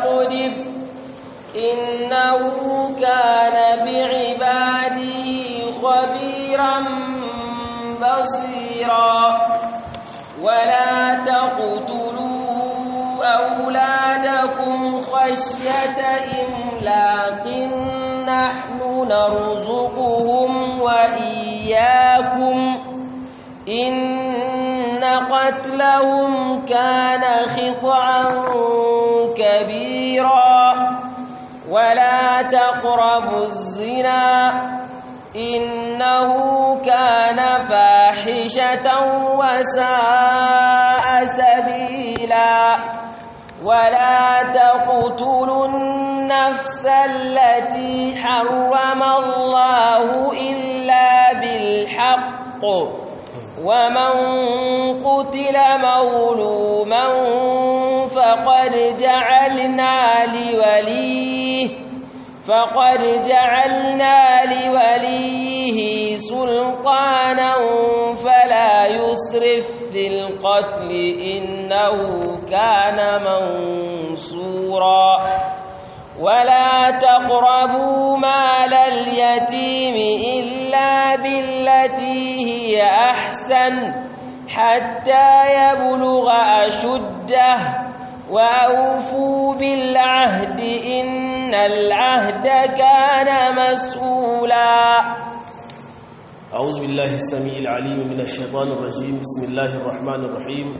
فاقدر إنه كان بعباده خبيرا بصيرا ولا تقتلوا أولادكم خشية إملاق نحن نرزقهم وإياكم إن قتلهم كان خطعا كبيرا ولا تقربوا الزنا إنه كان فاحشة وساء سبيلا ولا تقتلوا النفس التي حرم الله إلا بالحق ومن قتل مظلوما فقد جعلنا لوليه فقد جعلنا لوليه سلطانا فلا يسرف في القتل إنه كان منصورا ولا تقربوا مال اليتيم إلا بالتي هي أحسن حتى يبلغ أشده وأوفوا بالعهد إن العهد كان مسؤولا أعوذ بالله السميع العليم من الشيطان الرجيم بسم الله الرحمن الرحيم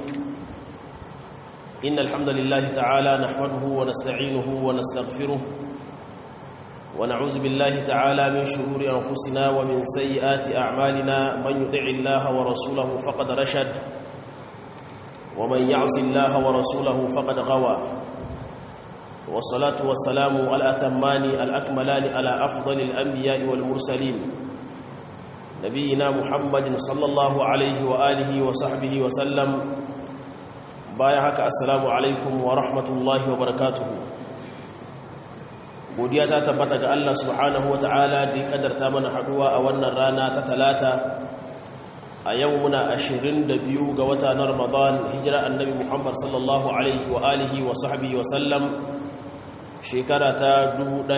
إن الحمد لله تعالى نحمده ونستعينه ونستغفره ونعوذ بالله تعالى من شرور أنفسنا ومن سيئات أعمالنا من يطع الله ورسوله فقد رشد ومن يعص الله ورسوله فقد غوى والصلاة والسلام الأتمان الأكملان على أفضل الأنبياء والمرسلين نبينا محمد صلى الله عليه وآله وصحبه وسلم بايعك السلام عليكم ورحمة الله وبركاته godiya ta tabbata ga Allah subhanahu ta'ala da ya kadarta mana haduwa a wannan rana ta talata a yau muna 22 ga wata na Ramadan hijira annabi Muhammad sallallahu alaihi wa alihi wa sahbihi wa sallam shekara ta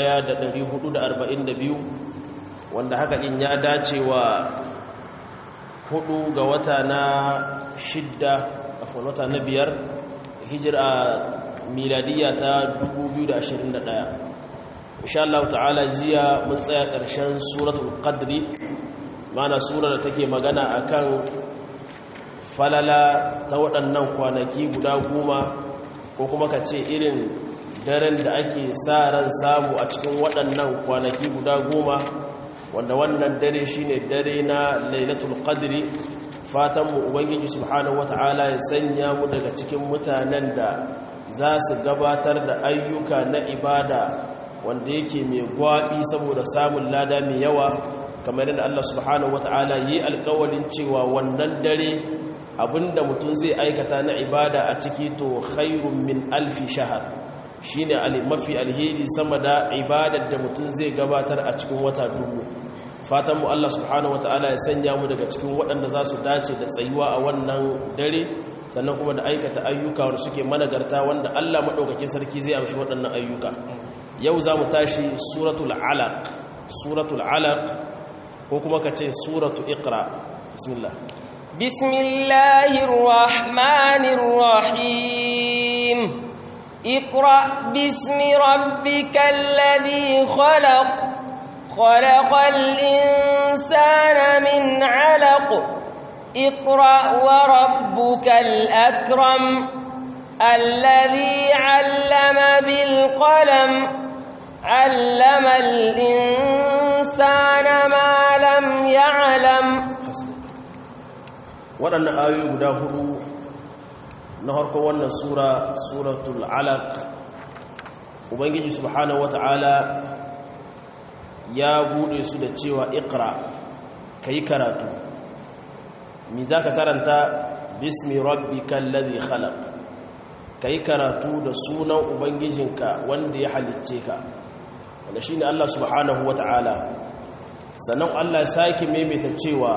1442 wanda haka din ya dace wa hudu ga wata na shidda afwan wata na biyar hijira miladiya ta 2021 insha Allah ta'ala jiya mun tsaya ƙarshen suratul qadri mana sura da take magana akan falala ta waɗannan kwanaki guda goma ko kuma ka ce irin daren da ake sa ran samu a cikin waɗannan kwanaki guda goma wanda wannan dare shine dare na lailatul qadri fatanmu ubangiji subhanahu wata'ala ya sanya mu daga cikin mutanen da za su gabatar da ayyuka na ibada wanda yake mai gwaɓi saboda samun lada mai yawa kamar yadda Allah subhanahu wata'ala yi alkawalin cewa wannan dare abinda mutum zai aikata na ibada a ciki to khairun min alfi shahar shine mafi alheri sama da ibadar da mutum zai gabatar a cikin wata dubu fatan mu Allah subhanahu wata'ala ya sanya mu daga cikin waɗanda za su dace da tsayuwa a wannan dare sannan kuma da aikata ayyuka wanda suke managarta wanda Allah maɗaukakin sarki zai amshi waɗannan ayyuka yau za mu tashi suratul alaq suratul alaq ko kuma ka ce suratu iqra bismillah bismillahir rahmanir rahim iqra bismi rabbikal ladhi khalaq khalaqal insana min 'alaq iqra wa rabbukal akram الذي علم بالقلم علم الإنسان ما لم يعلم waɗannan ayoyi guda hudu na harkar wannan sura suratul alaq ubangiji subhanahu wata'ala ya bude su da cewa ikra kai karatu mi zaka karanta bismi rabbikal ladhi khalaq kai karatu da sunan ubangijinka wanda ya halicce ka wanda shi ne Allah subhanahu wa ta'ala sannan Allah sake maimaita cewa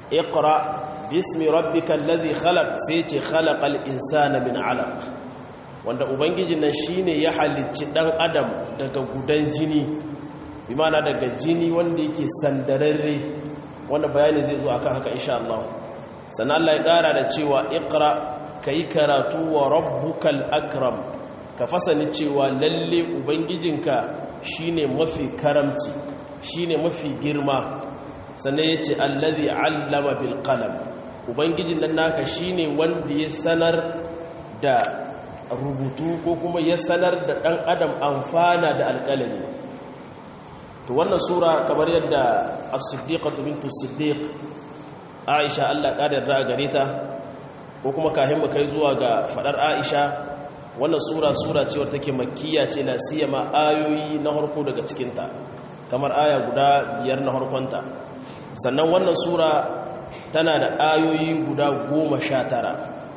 iqra bismi rabbika alladhi khalaq sai ce khalaqal insana min alaq wanda ubangijin nan shine ya halicci dan adam daga gudan jini bi mana daga jini wanda yake sandararre wanda bayani zai zo akan haka insha Allah sannan Allah ya kara da cewa iqra kai karatu wa rabbukal akram ka fasani cewa lalle ubangijinka shine mafi karamci shine mafi girma sannan yace allazi allama bil qalam ubangijin nan naka shine wanda ya sanar da rubutu ko kuma ya sanar da ɗan adam amfana da alƙalami to wannan sura kamar yadda as-siddiqatu bintu siddiq aisha Allah ƙadar da gare ta ko kuma kahin mu kai zuwa ga fadar aisha wannan sura sura ce wadda take makkiya ce la siyama ayoyi na harko daga cikin ta kamar aya guda biyar na harkonta sannan wannan sura tana da ayoyi guda goma sha tara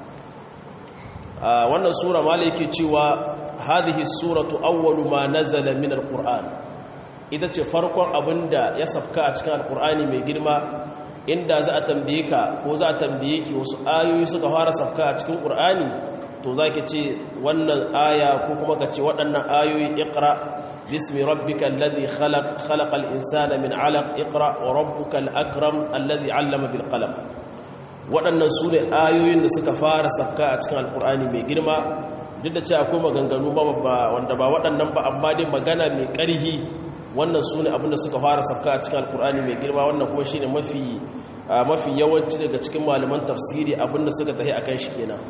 wannan sura mala yake cewa hadhihi suratu awwalu ma nazala min alquran ita ce farkon abinda ya safka a cikin alqurani mai girma inda za a tambaye ka ko za a tambaye ki wasu ayoyi suka fara safka a cikin qur'ani to zaki ce wannan aya ko kuma ka ce waɗannan ayoyi iqra bismi rabbikal ladhi khalaq khalaqal insana min 'alaq iqra wa rabbukal akram alladhi 'allama bil qalam waɗannan su ne ayoyin da suka fara safka a cikin alkur'ani mai girma duk da ce akwai maganganu ba wanda ba waɗannan ba amma dai magana mai ƙarhi wannan su ne abinda suka fara safka a cikin alkur'ani mai girma wannan kuma shi ne mafi yawanci daga cikin malaman tafsiri abinda suka tahi akan shi kenan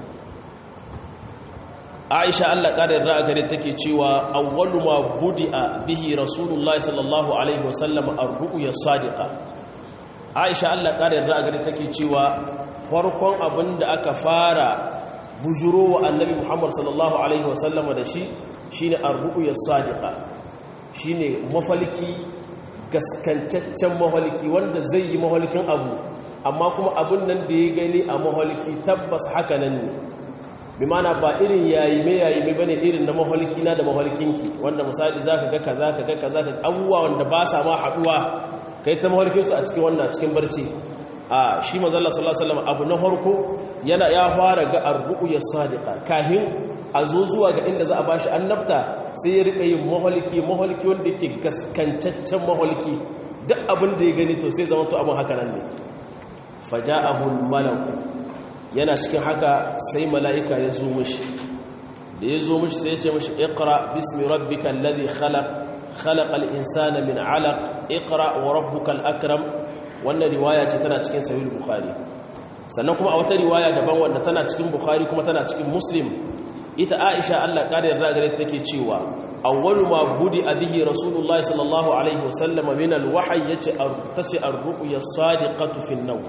aisha allah ƙarar ra'a gare take cewa awwalu ma budi'a bihi rasulullahi sallallahu alaihi wasallam ar-ru'ya sadiqa aisha allah ƙarar ra'a gare take cewa farkon abin da aka fara bujuro wa annabi muhammad sallallahu alaihi wasallam da shi shine ar-ru'ya sadiqa shine mafalki gaskancaccen mafalki wanda zai yi mafalkin abu amma kuma abin nan da ya gani a mafalki tabbas haka nan ne bi mana ba irin yayi me yayi me bane irin na mafalki na da mafalkinki wanda misali zaka ga kaza ka ga kaza ka abubuwa wanda ba sa ma haduwa kai ta mafalkin su a cikin wannan cikin barci a shi mazalla sallallahu alaihi wasallam abu na farko yana ya fara ga arru'ya sadiqa kahin a zo zuwa ga inda za a bashi annabta sai ya rika yin maholiki maholiki wanda yake gaskancaccen maholiki duk abin da ya gani to sai zama to abin haka nan ne faja'ahu al-malak yana cikin haka sai mala'ika ya zo mishi da ya zo mishi sai ya ce mishi iqra bismi rabbikal ladhi khalaq khalaqal insana min 'alaq iqra wa rabbukal akram wannan riwaya ce tana cikin sahih bukhari sannan kuma a wata riwaya daban wanda tana cikin bukhari kuma tana cikin muslim ita aisha Allah kada yarda gare take cewa awwalu ma budi bihi rasulullahi sallallahu alaihi wasallam min alwahyi yace tace ar-ru'ya sadiqatu fi an-nawm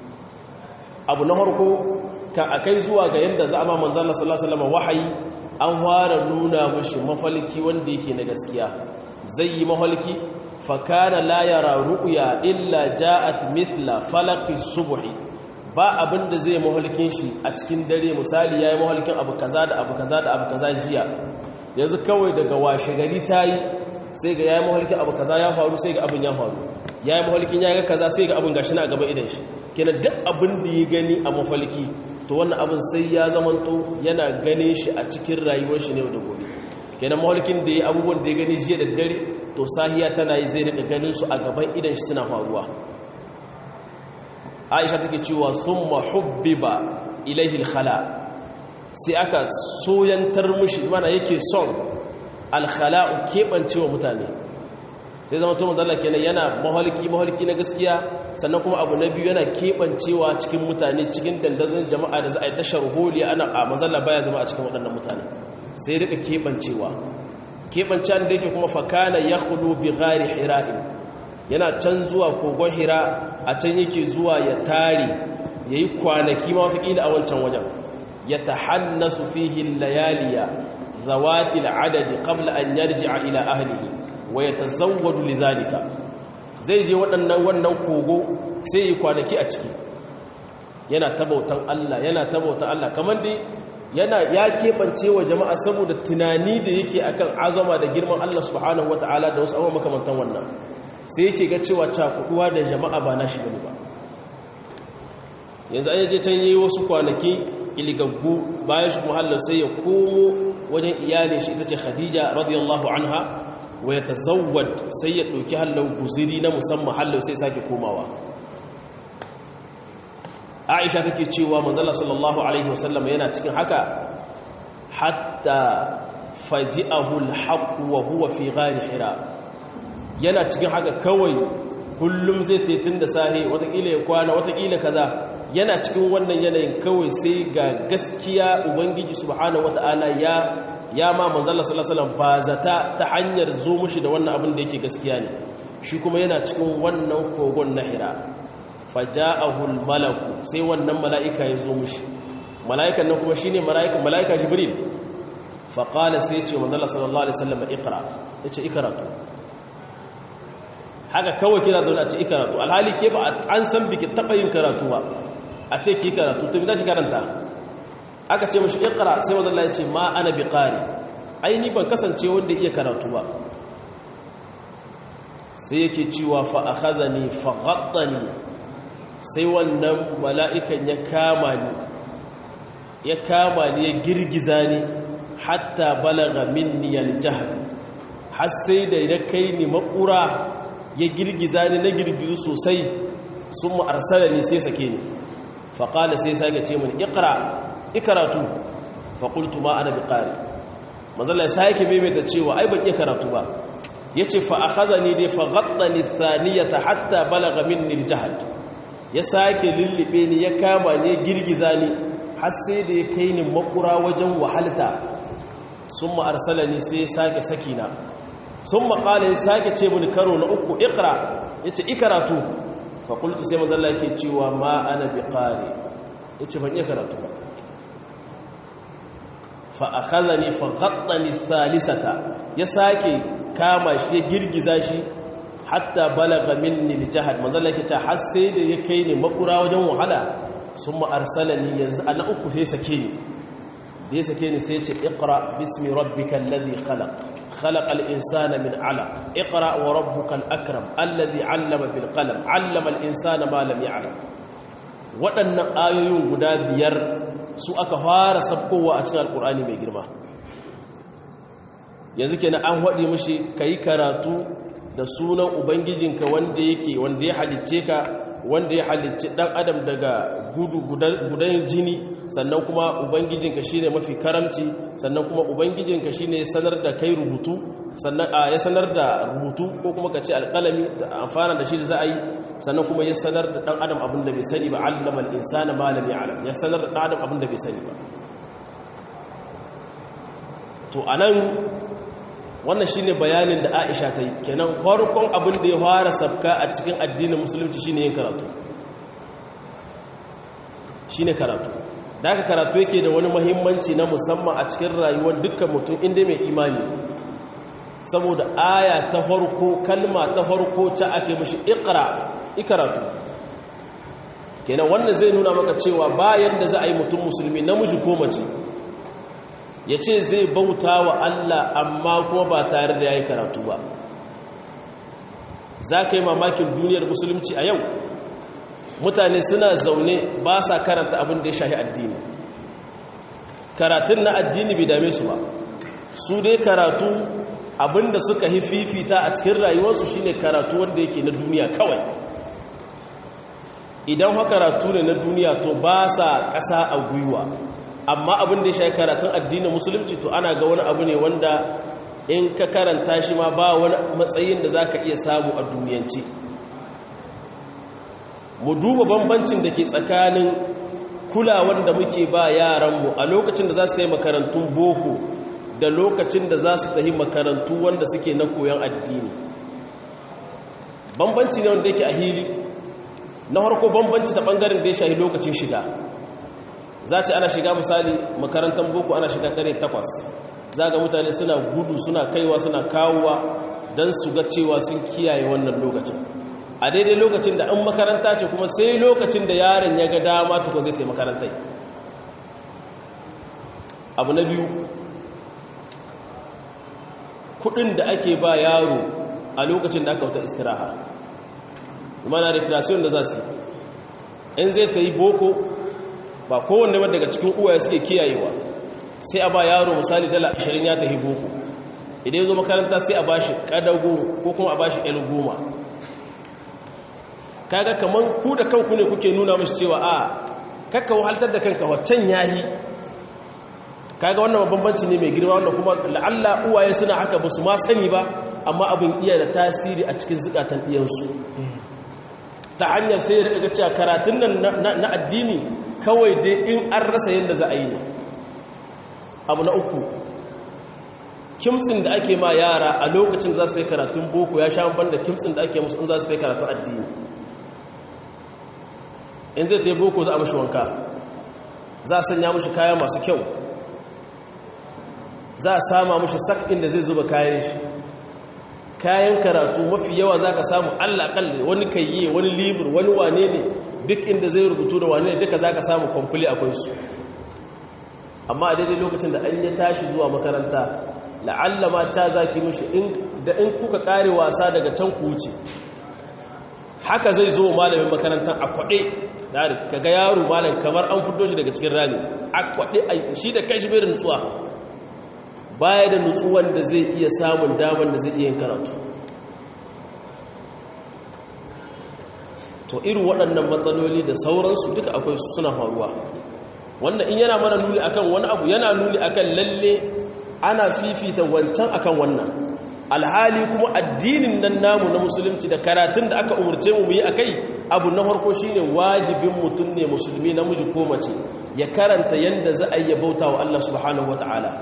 abu na farko ka akai zuwa ga yanda za a ma manzo Allah sallallahu alaihi wasallam wahayi an fara nuna mishi mafalki wanda yake na gaskiya zai yi mafalki fakana la yara ru'ya illa ja'at mithla falaqi subhi ba abinda zai mahalkin shi a cikin dare misali yayi mahalkin abu kaza da abu kaza da abu kaza jiya yanzu kawai daga washe gari tayi sai ga yayi mahalkin abu kaza ya faru sai ga abin ya faru yayi mahalkin ya ga kaza sai ga abin gashi na gaban idan shi kenan duk abin da ya gani a mafalki to wannan abin sai ya zamanto yana ganin shi a cikin rayuwar shi ne da gobe kenan mahalkin da ya abubuwan da ya gani jiya da dare to sahiya tana yi zai rika ganin su a gaban idan shi suna faruwa aisha take cewa thumma hubbiba ilayhi alkhala sai aka soyantar mushi mana yake son alkhala'u kebancewa mutane sai zama to manzo Allah kenan yana mahalki mahalki na gaskiya sannan kuma abu na biyu yana kebancewa cikin mutane cikin dandazon jama'a da za a yi tashar holi ana a manzo Allah baya zama a cikin waɗannan mutane sai rika kebancewa keɓancen da yake kuma fakana ya hudu bi gari hira'in yana can zuwa kogon hira a can yake zuwa ya tare ya yi kwanaki ma watakila a wancan wajen ya ta hannasu fihin layaliya zawatil adadi qabla an yarji'a ila ahlihi wa ya tazawwadu lidhalika zai je waɗannan wannan kogo sai yi kwanaki a ciki yana tabautan Allah yana tabautan Allah kamar dai yana ya keɓance wa jama'a saboda tunani da yake akan azama da girman Allah subhanahu wata'ala da wasu abubuwa makamantan wannan sai yake ga cewa cakuduwa da jama'a ba na shi bane ba yanzu an yaje can yi wasu kwanaki iligaggu bayan shi muhallar sai ya komo wajen iyalin shi ita ce khadija radiyallahu anha wa ya tazawwad sai ya ɗauki hallau guziri na musamman hallau sai sake komawa aisha take cewa manzala sallallahu alaihi wasallam yana cikin haka hatta faji'ahu alhaq wa huwa fi ghari hira yana cikin haka kawai kullum zai tetun da sahi watakila ya kwana watakila kaza yana cikin wannan yanayin kawai sai ga gaskiya ubangiji subhanahu wata'ala ya ya ma manzala sallallahu alaihi wasallam ba zata ta hanyar zo mushi da wannan abin da yake gaskiya ne shi kuma yana cikin wannan kogon na hira faja'ahu malaku sai wannan mala'ika ya zo mushi mala'ikan nan kuma shine mala'ika mala'ika jibril fa qala sai ya ce manzala sallallahu alaihi wasallam iqra yace ikratu haka kawai kira zaune a ce ikaratu alhali ke ba an san biki taɓa yin karatu ba a ce ki karatu to za ki karanta aka ce mashi ikara sai mazalla ya ce ma ana bi ƙari aini ban kasance wanda iya karatu ba sai yake cewa fa'akaza ne fa'adda ne sai wannan mala'ikan ya kama ni ya kama ni ya girgiza ni hatta balaga minni aljahad har sai da ya kai ni makura ya girgiza ni na girgizu sosai sun ma'arsala ni sai sake ni faƙala sai sake ce mini ikra ikaratu faƙultu ma ana bi ƙari mazala ya sake maimaita cewa ai ban iya karatu ba ya ce fa'akaza ni dai faƙaɗa ni saniyata hatta balaga min niljahad ya sake lullube ni ya kama ni ya girgiza ni har sai da ya kai ni makura wajen wahalta sun ma'arsala ni sai sake sakina sun maƙala ya sake ce mini karo na uku ikra ya ce ikaratu fakultu sai mazalla yake cewa ma ana bi ƙari ya ce ban iya karatu ba fa'akaza ne fagaɗa ni salisata ya sake kama shi ya girgiza shi hatta balaga minni jihar mazalla yake ce har sai da ya kai ne makura wajen wahala sun ma'arsala ni yanzu a na uku sai sake ni da ya sake ni sai ce ikra bismi rabbika alladhi khalaq خلق الإنسان من علق اقرأ وربك الأكرم الذي علم بالقلم علم الإنسان ما لم يعلم waɗannan ayoyin guda biyar su aka fara sabkowa a cikin alkur'ani mai girma yanzu kenan an haɗe mashi ka yi karatu da sunan ubangijinka wanda yake wanda ya halicce ka wanda ya halicci ɗan adam daga gudu gudan jini sannan kuma ubangijinka shine mafi karamci sannan kuma ubangijinka shine ya sanar da kai rubutu sannan ya sanar da rubutu ko kuma ka ce alƙalami da amfana da shi da za a yi sannan kuma ya sanar da ɗan adam abin da bai sani ba allama al'insana malam ya alam ya sanar da ɗan adam abin da bai sani ba to a nan wannan shi ne bayanin da aisha ta yi kenan farkon abin da ya fara sabka a cikin addinin musulunci shi ne yin karatu shi ne karatu da aka karatu yake da wani mahimmanci na musamman a cikin rayuwar dukkan mutum inda mai imani saboda aya ta farko kalma ta farko ta ake mashi ikra ikaratu kenan wannan zai nuna maka cewa bayan da za a yi mutum musulmi namiji ko mace ya ce zai bauta wa Allah amma kuma ba tare da ya yi karatu ba za ka yi mamakin duniyar musulunci a yau mutane suna zaune ba sa karanta abin da ya shahi addini karatun na addini bai dame su ba su dai karatu abin da suka yi fifita a cikin rayuwarsu shine karatu wanda yake na duniya kawai idan haka karatu ne na duniya to ba sa ƙasa a gwiwa amma abin da ya shayi karatun addinin musulunci to ana ga wani abu ne wanda in ka karanta shi ma ba wani matsayin da za ka iya samu a duniyanci mu duba bambancin da ke tsakanin kulawar da muke ba yaranmu a lokacin da za su ta yi makarantun boko da lokacin da za su ta yi makarantu wanda suke na koyon addini bambanci ne wanda yake a hili na harko bambanci ta ɓangaren da ya shahi lokacin shiga za ce ana shiga misali makarantar boko ana shiga kare takwas za ga mutane suna gudu suna kaiwa suna kawowa don su ga cewa sun kiyaye wannan lokacin a daidai lokacin da an makaranta ce kuma sai lokacin da yaron ya ga dama tukun zai taimaka makarantai abu na biyu kudin da ake ba yaro a lokacin da aka wuta istiraha mana recreation da za su in zai ta yi boko ba kowanne ba daga cikin uwaye suke kiyayewa sai a ba yaro misali dala 20 ya tafi boko idan ya zo makaranta sai a ba shi kadago ko kuma a ba shi goma kaga kaman ku da kanku ne kuke nuna mashi cewa a kakka wahaltar da kanka waccan yahi kaga wannan bambanci ne mai girma wanda kuma la'alla uwaye suna haka ba su ma sani ba amma abin iya da tasiri a cikin zukatan ɗiyansu ta hanyar sai ya rika cewa karatun nan na addini kawai dai in an rasa yadda za a yi ne abu na uku kimtsin da ake ma yara a lokacin za su yi karatun boko ya sha ban da kimtsin da ake musu in za su yi karatun addini in zai ta yi boko za a mashi wanka za a sanya mashi kaya masu kyau za a sama mashi sak inda zai zuba kayan shi kayan karatu mafi yawa za ka samu allakalli wani kayye wani libur wani wane ne duk inda zai rubutu da wane ne duka za ka samu kwamfuli akwai su amma a daidai lokacin da an ya tashi zuwa makaranta la'alla ma ta zaki mashi da in kuka kare wasa daga can ku wuce haka zai zo malamin makarantar a kwaɗe ka ga yaro malam kamar an fito shi daga cikin rami a kwaɗe shi da kai shi bai da nutsuwa baya da nutsuwan da zai iya samun damar da zai iya yin karatu to irin waɗannan matsaloli da sauransu duka akwai su suna faruwa wannan in yana mana nuni akan wani abu yana nuni akan lalle ana fifita wancan akan wannan alhali kuma addinin nan namu na musulunci da karatun da aka umarce mu yi akai abu na farko shine wajibin mutum ne musulmi namiji ko mace ya karanta yanda za a yi bauta wa Allah subhanahu wataala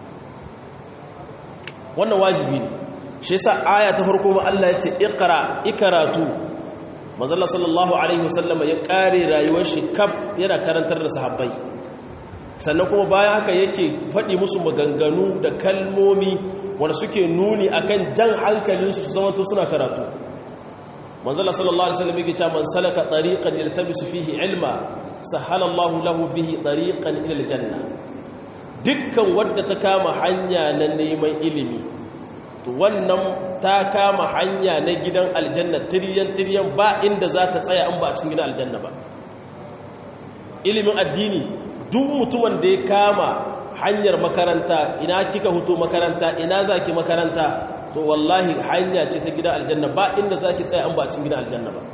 wannan wajibi ne shi yasa aya ta farko ma Allah ya ce iqra ikaratu manzala sallallahu alaihi wasallama ya kare rayuwar shi kaf yana karantar da sahabbai sannan kuma bayan haka yake faɗi musu maganganu da kalmomi wanda suke nuni akan jan hankalinsu su zama to suna karatu manzala sallallahu alaihi wasallam yake cewa man salaka tariqan yaltabisu fihi ilma sahala Allahu lahu bihi tariqan ila aljanna dukkan wadda ta kama hanya na neman ilimi to wannan ta kama hanya na gidan aljanna tiryan tiryan ba inda za ta tsaya an ba a cikin gidan aljanna ba ilimin addini duk mutumin da ya kama hanyar makaranta ina kika huto makaranta ina zaki makaranta to wallahi hanya ce ta gidan aljanna ba inda zaki tsaya an ba a cikin gidan aljanna ba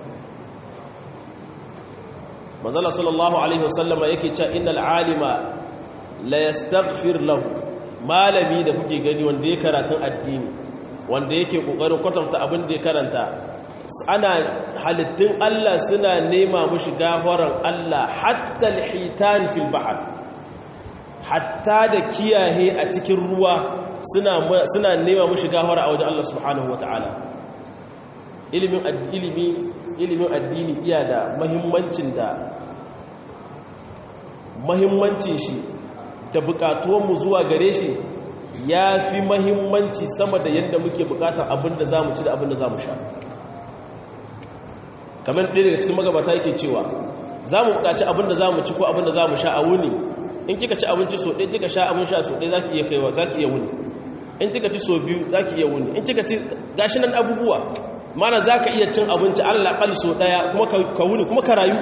manzala sallallahu alaihi wasallama yake cewa innal alima la yastaghfir lahu malami da kuke gani wanda ya karatun addini wanda yake kokarin kwatanta abin da ya karanta ana halittun Allah suna nema mushi gafaran Allah hatta alhitan fil bahr hatta da kiyaye a cikin ruwa suna suna nema mushi gafara a wajen Allah subhanahu wataala ilimin ilimi ilimin addini iya da muhimmancin da muhimmancin shi da bukatuwanmu zuwa gare shi ya fi mahimmanci sama da yadda muke bukatar abinda za mu ci da abinda za mu sha kamar ɗaya daga cikin magabata yake cewa za mu bukaci abinda za mu ci ko abinda za mu sha a wuni in kika ci abinci so ɗaya kika sha abin sha so ɗaya za ki iya kaiwa za ki iya wuni in kika ci so biyu za ki iya wuni in kika ci gashi nan abubuwa mana za ka iya cin abinci allah so ɗaya kuma ka wuni kuma ka rayu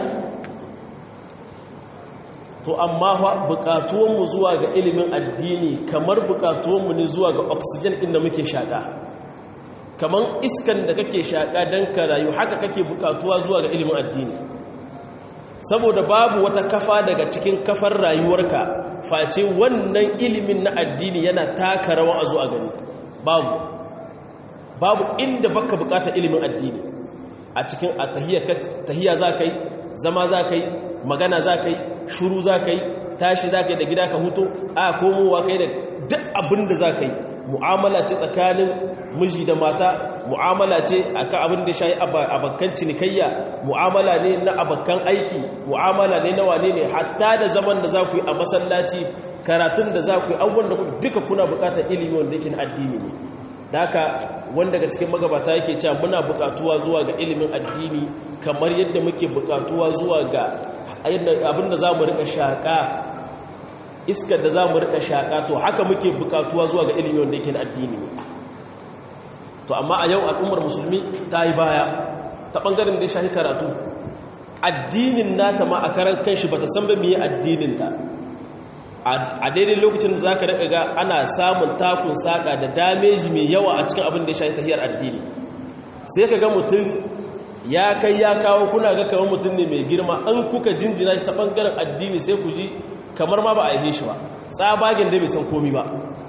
to amma fa bukatuwanmu zuwa ga ilimin addini kamar bukatuwanmu ne zuwa ga oxygen inda muke shaka kamar iskan da kake shaka don ka rayu haka kake bukatuwa zuwa ga ilimin addini saboda babu wata kafa daga cikin kafar rayuwarka face wannan ilimin na addini yana taka rawa a zuwa gani babu babu inda baka bukata ilimin addini a cikin a tahiyya za ka yi zama za ka yi magana za ka yi shuru za ka yi tashi za ka yi da gida ka hutu a komowa ka yi da duk abin da za ka yi mu'amala ce tsakanin miji da mata mu'amala ce akan abin da shayi abakan cinikayya mu'amala ne na abakan aiki mu'amala ne na wane ne hatta da zaman da za ku yi a masallaci karatun da za ku yi abubuwan da duka kuna bukatar ilimi wanda yake na addini ne da haka wanda daga cikin magabata yake cewa muna bukatuwa zuwa ga ilimin addini kamar yadda muke bukatuwa zuwa ga abinda za mu rika shaƙa iskar da za mu rika shaƙa to haka muke bukatuwa zuwa ga ilimin wanda yake na addini ne to amma a yau al'ummar musulmi ta yi baya ta ɓangaren da ya shahi karatu addinin nata ma a karan kanshi ba ta san ba miye addininta a daidai lokacin da za ka daga ga ana samun takun saƙa da dameji mai yawa a cikin abin da ya shafi tahiyar addini sai ka ga mutum ya kai ya kawo kuna ga kamar mutum ne mai girma an kuka jinjina shi ta ɓangaren addini sai ku ji kamar ma ba a yi shi ba tsabagen da bai san komi ba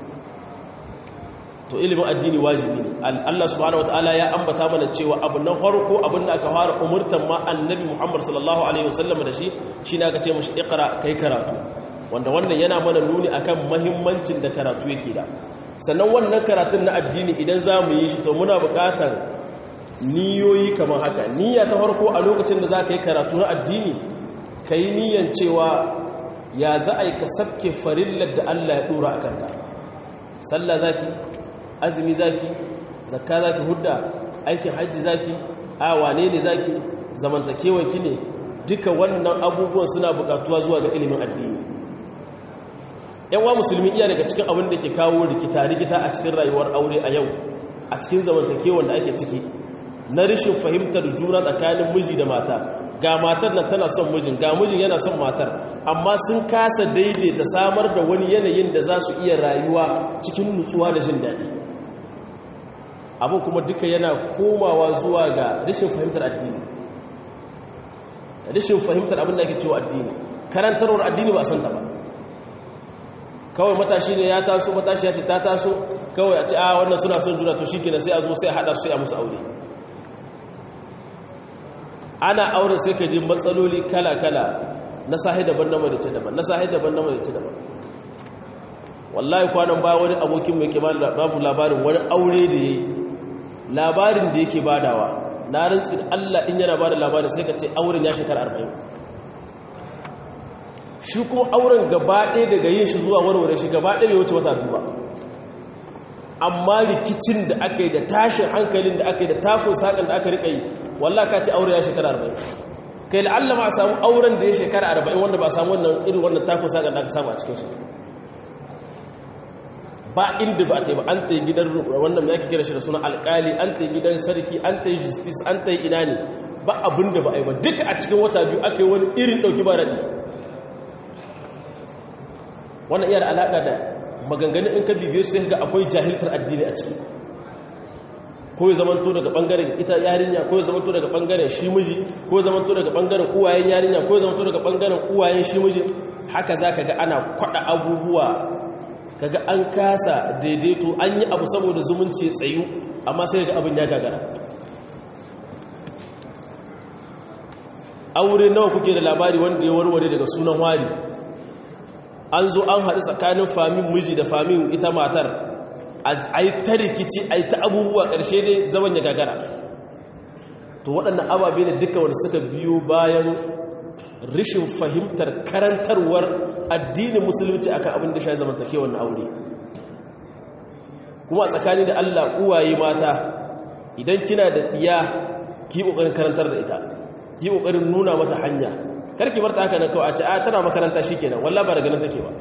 to ilimin addini wajibi ne Allah subhanahu wataala ya ambata mana cewa abu na farko abin da aka fara umurtan ma annabi Muhammad sallallahu alaihi wasallam da shi shine aka ce mishi iqra kai karatu wanda wannan yana mana nuni akan muhimmancin da karatu yake da sannan wannan karatun na addini idan za mu yi shi to muna buƙatar niyoyi kamar haka niyya ta farko a lokacin da za ka yi karatu na addini ka yi niyyan cewa ya za a yi ka sabke farillar da Allah ya ɗora a kanka sallah za ki azumi za ki zakka za ki hudda aikin hajji za ki a wane ne za ki zamantakewanki ne duka wannan abubuwan suna buƙatuwa zuwa ga ilimin addini yanwa musulmi iya daga cikin abin da ke kawo rikita-rikita a cikin rayuwar aure a yau a cikin zamantakewan da ake ciki na rashin fahimtar juna tsakanin miji da mata ga matar nan tana son mijin ga mijin yana son matar amma sun kasa daidaita samar da wani yanayin da za su iya rayuwa cikin nutsuwa da jin daɗi abin kuma duka yana komawa zuwa ga rashin fahimtar addini rashin fahimtar abin da ake cewa addini karantarwar addini ba a santa ba kawai matashi ne ya taso matashi ya ce ta taso kawai a ce a wannan suna son juna to shi kenan sai a zo sai a haɗa su ya musu aure ana auren sai ka ji matsaloli kala-kala na sahi daban na marice daban na sahi daban na marice daban wallahi kwanan ba wani abokin mai kima babu labarin wani aure da ya yi labarin da yake badawa na rantsi Allah in yana bada labarin sai ka ce auren ya shekara arba'in shi kuma auren gaba ɗaya daga yin shi zuwa warware shi gaba ɗaya bai wuce wata duba amma rikicin da aka yi da tashin hankalin da aka yi da takun saƙon da aka riƙa yi wallah ka ce aure ya shekara arba'in kai la'alla ma a samu auren da ya shekara arba'in wanda ba a samu wannan irin wannan takun saƙon da aka samu a cikin shi ba inda ba ta yi ba an ta yi gidan wannan ya kira shi da suna alƙali an ta yi gidan sarki an ta yi justice an ta yi ina ne ba abin da ba a yi ba duka a cikin wata biyu aka yi wani irin ɗauki ba raɗi wannan iya da alaƙa da maganganun in ka bibiye su ga akwai jahiltar addini a ciki ko ya zamanto daga bangaren ita yarinya ko ya zamanto daga bangaren shi miji ko ya zamanto daga bangaren uwayen yarinya ko ya zamanto daga bangaren uwayen shi miji haka za ka ga ana kwada abubuwa kaga an kasa daidaito an yi abu saboda zumunci tsayu amma sai ga abin ya gagara aure nawa kuke da labari wanda ya warware daga sunan wari an zo an haɗu tsakanin famin miji da famin ita matar a yi ta rikici a yi ta abubuwa ƙarshe ne zaman ya gagara to waɗannan ababe ne duka wanda suka biyo bayan rishin fahimtar karantarwar addinin musulunci akan abin da shi zamantakewar na aure kuma a tsakani da allah uwaye mata idan kina da ɗiya ki ƙoƙarin karantar da ita ki ƙoƙarin nuna mata hanya karki bar ta haka na kawai a ce a tana makaranta shi kenan walla ba daga nan take ba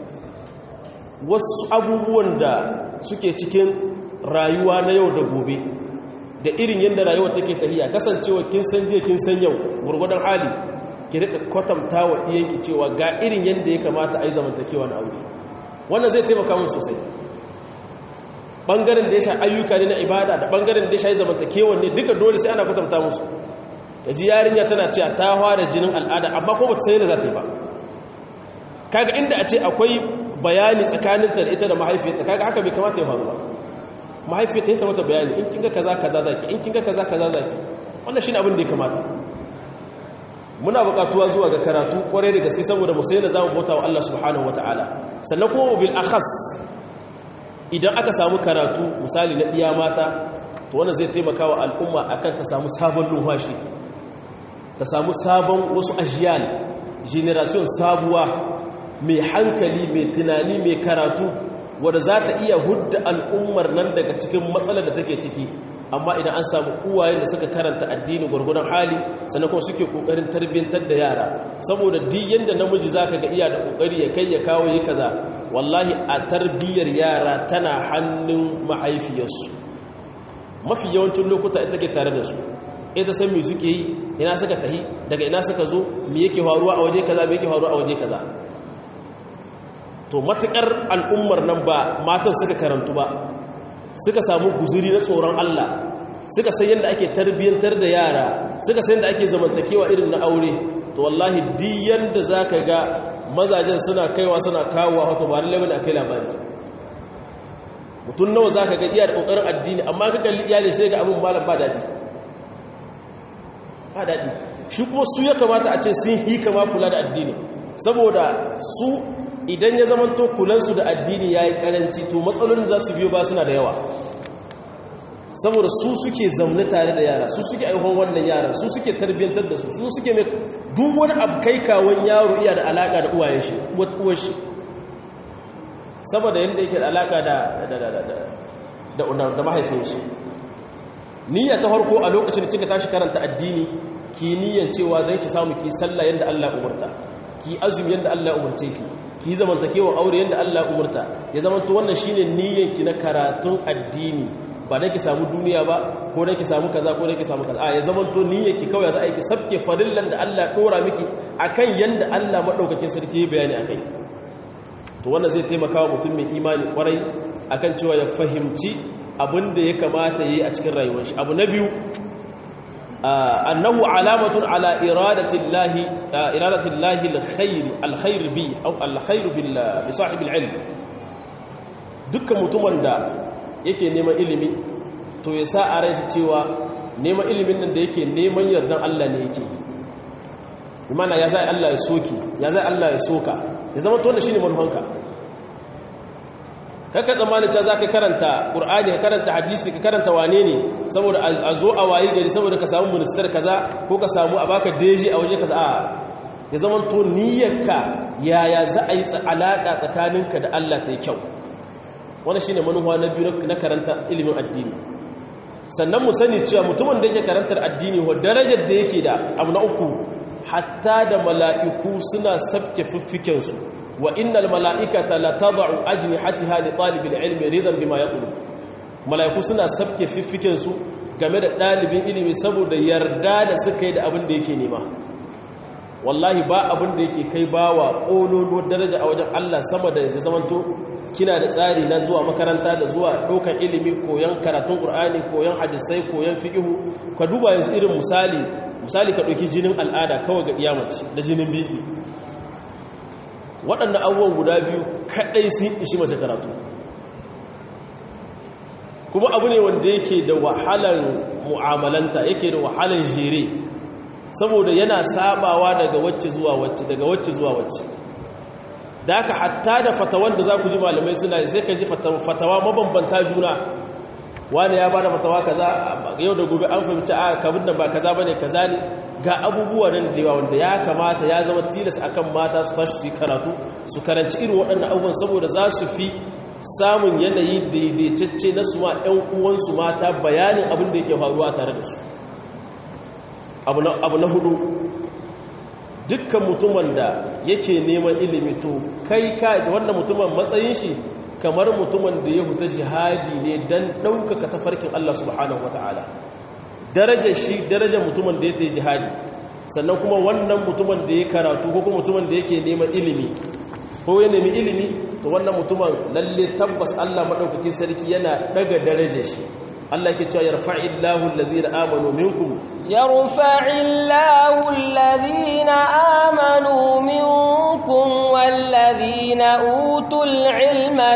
wasu abubuwan da suke cikin rayuwa na yau da gobe da irin yadda rayuwa take tahiya kasancewa kin san je kin san yau gurgudan hali ki rika kwatanta wa iyanki cewa ga irin yadda ya kamata a yi zamantakewa na aure wannan zai taimaka mun sosai bangaren da ya sha ayyuka ne na ibada da bangaren da ya sha zamantakewa ne duka dole sai ana kwatanta musu da ji yarinya tana cewa ta fara jinin al'ada amma ko ba ta sai da za ta yi ba kaga inda a ce akwai bayani tsakaninta da ita da mahaifiyarta kaga haka bai kamata ya faru ba mahaifiyarta ya ta mata bayani in kinga kaza kaza zaki in kinga kaza kaza zaki wannan shine abin da ya kamata muna buƙatuwa zuwa ga karatu kwarai da gaske saboda mu sai da zamu bauta wa Allah subhanahu wataala sannan kuma bil akhas idan aka samu karatu misali na iya mata to wannan zai taimaka wa al'umma akan ta samu sabon lumfashi ta samu sabon wasu ajiyal generation sabuwa mai hankali mai tunani mai karatu wadda za ta iya hudda al'ummar nan daga cikin matsalar da take ciki amma idan an samu uwayen da suka karanta addini gwargwadon hali sannan kuma suke kokarin tarbiyyantar da yara saboda duk yanda namiji zaka ga iya da kokari ya kai ya kawo yi kaza wallahi a tarbiyyar yara tana hannun mahaifiyarsu mafi yawancin lokuta ita ke tare da su ita san me suke yi ina suka tahi daga ina suka zo me yake faruwa a waje kaza me yake faruwa a waje kaza to matukar al'ummar nan ba matan suka karantu ba suka samu guzuri na tsoron Allah suka san yadda ake tarbiyyantar da yara suka san yadda ake zamantakewa irin na aure to wallahi di yanda zaka ga mazajen suna kaiwa suna kawo wato ba lalle bane akai labari mutum nawa zaka ga iya da kokarin addini amma ka kalli iyali sai ga abun malam ba dadi ba dadi shi kuma su ya kamata a ce sun hi kama kula da addini saboda su idan ya zama to kulansu da addini yayi karanci to matsalolin za su biyo ba suna da yawa saboda su suke zamne tare da yara su suke aihuwan wannan yaran su suke tarbiyyantar da su su suke mai duk wani abu kai kawon yaro iya da alaka da uwayen shi uwar shi saboda yadda yake da alaka da da mahaifin shi niyya ta farko a lokacin da kika tashi karanta addini ki niyyan cewa don ki samu ki sallah yadda Allah umurta ki azumi yadda Allah umurce ki ki zamantakewa aure yadda Allah umurta ya zamanto wannan shine niyyan ki na karatun addini ba da ki samu duniya ba ko da ki samu kaza ko da ki samu kaza a ya zaman to niyyarki kawai za a yi ki sabke farillan da Allah dora miki akan yanda Allah madaukakin sarki ya bayani akai to wannan zai taimaka wa mutum mai imani kwarai akan cewa ya fahimci abin da ya kamata yayi a cikin rayuwar shi abu na biyu annahu alamatun ala iradati llahi iradati llahi alkhair alkhair bi aw alkhair bil bi sahibi alilm dukkan mutumin da yake neman ilimi to ya sa a ran shi cewa neman ilimin nan da yake neman yardan Allah ne yake imana ya zai Allah ya soki ya zai Allah ya soka ya zama to wannan shine manufanka kaka tsammanin cewa zaka karanta Qur'ani ka karanta hadisi ka karanta wane ne saboda a zo a wayi gari saboda ka samu minister kaza ko ka samu a baka deji a waje kaza a ya zama to niyyarka yaya za a yi alaka tsakaninka da Allah ta yi kyau wani shi ne manuwa na biyu na karanta ilimin addini sannan mu sani cewa mutumin da yake karantar addini wa darajar da yake da abu na uku hatta da mala'iku suna safke fiffikensu wa innal mala'ikata la tad'u ajnihatiha li talibil ilmi ridan bima yaqulu mala'iku suna safke fiffikensu game da ɗalibin ilimi saboda yarda da suka yi da abin da yake nema wallahi ba abin da yake kai bawa ƙololo daraja a wajen Allah sama da ya zamanto kina da tsari na zuwa makaranta da zuwa ɗaukar ilimi koyon karatun ƙur'ani koyon hadisai koyon fiƙihu ka duba yanzu irin misali misali ka ɗauki jinin al'ada kawai ga iyamaci da jinin biki waɗannan abubuwan guda biyu kaɗai sun ishi mace karatu kuma abu ne wanda yake da wahalar mu'amalanta yake da wahalar jere saboda yana sabawa daga wacce zuwa wacce daga wacce zuwa wacce da aka hatta da fatawan da za ku ji malamai suna sai ka ji fatawa mabambanta juna wani ya bada fatawa kaza yau da gobe an fahimci a kabin nan ba kaza bane kaza ne ga abubuwa nan da yawa wanda ya kamata ya zama tilas akan mata su tashi su karatu su karanci irin waɗannan abubuwan saboda za su fi samun yanayi daidaitacce na su ma 'yan uwansu mata bayanin abin da yake faruwa tare da su abu na hudu dukkan mutumin da yake neman ilimi to kai ka wannan mutumin matsayin shi kamar mutumin da ya huta jihadi ne don ɗaukaka tafarkin Allah subhanahu wa ta'ala darajar shi darajar mutumin da ya ta jihadi sannan kuma wannan mutumin da ya karatu ko kuma mutumin da yake neman ilimi ko ya nemi ilimi to wannan mutumin lalle tabbas Allah maɗaukakin sarki yana ɗaga darajar shi Allah yake cewa yarfa'illahu alladhina amanu minkum yarfa'illahu alladhina amanu minkum walladhina utul ilma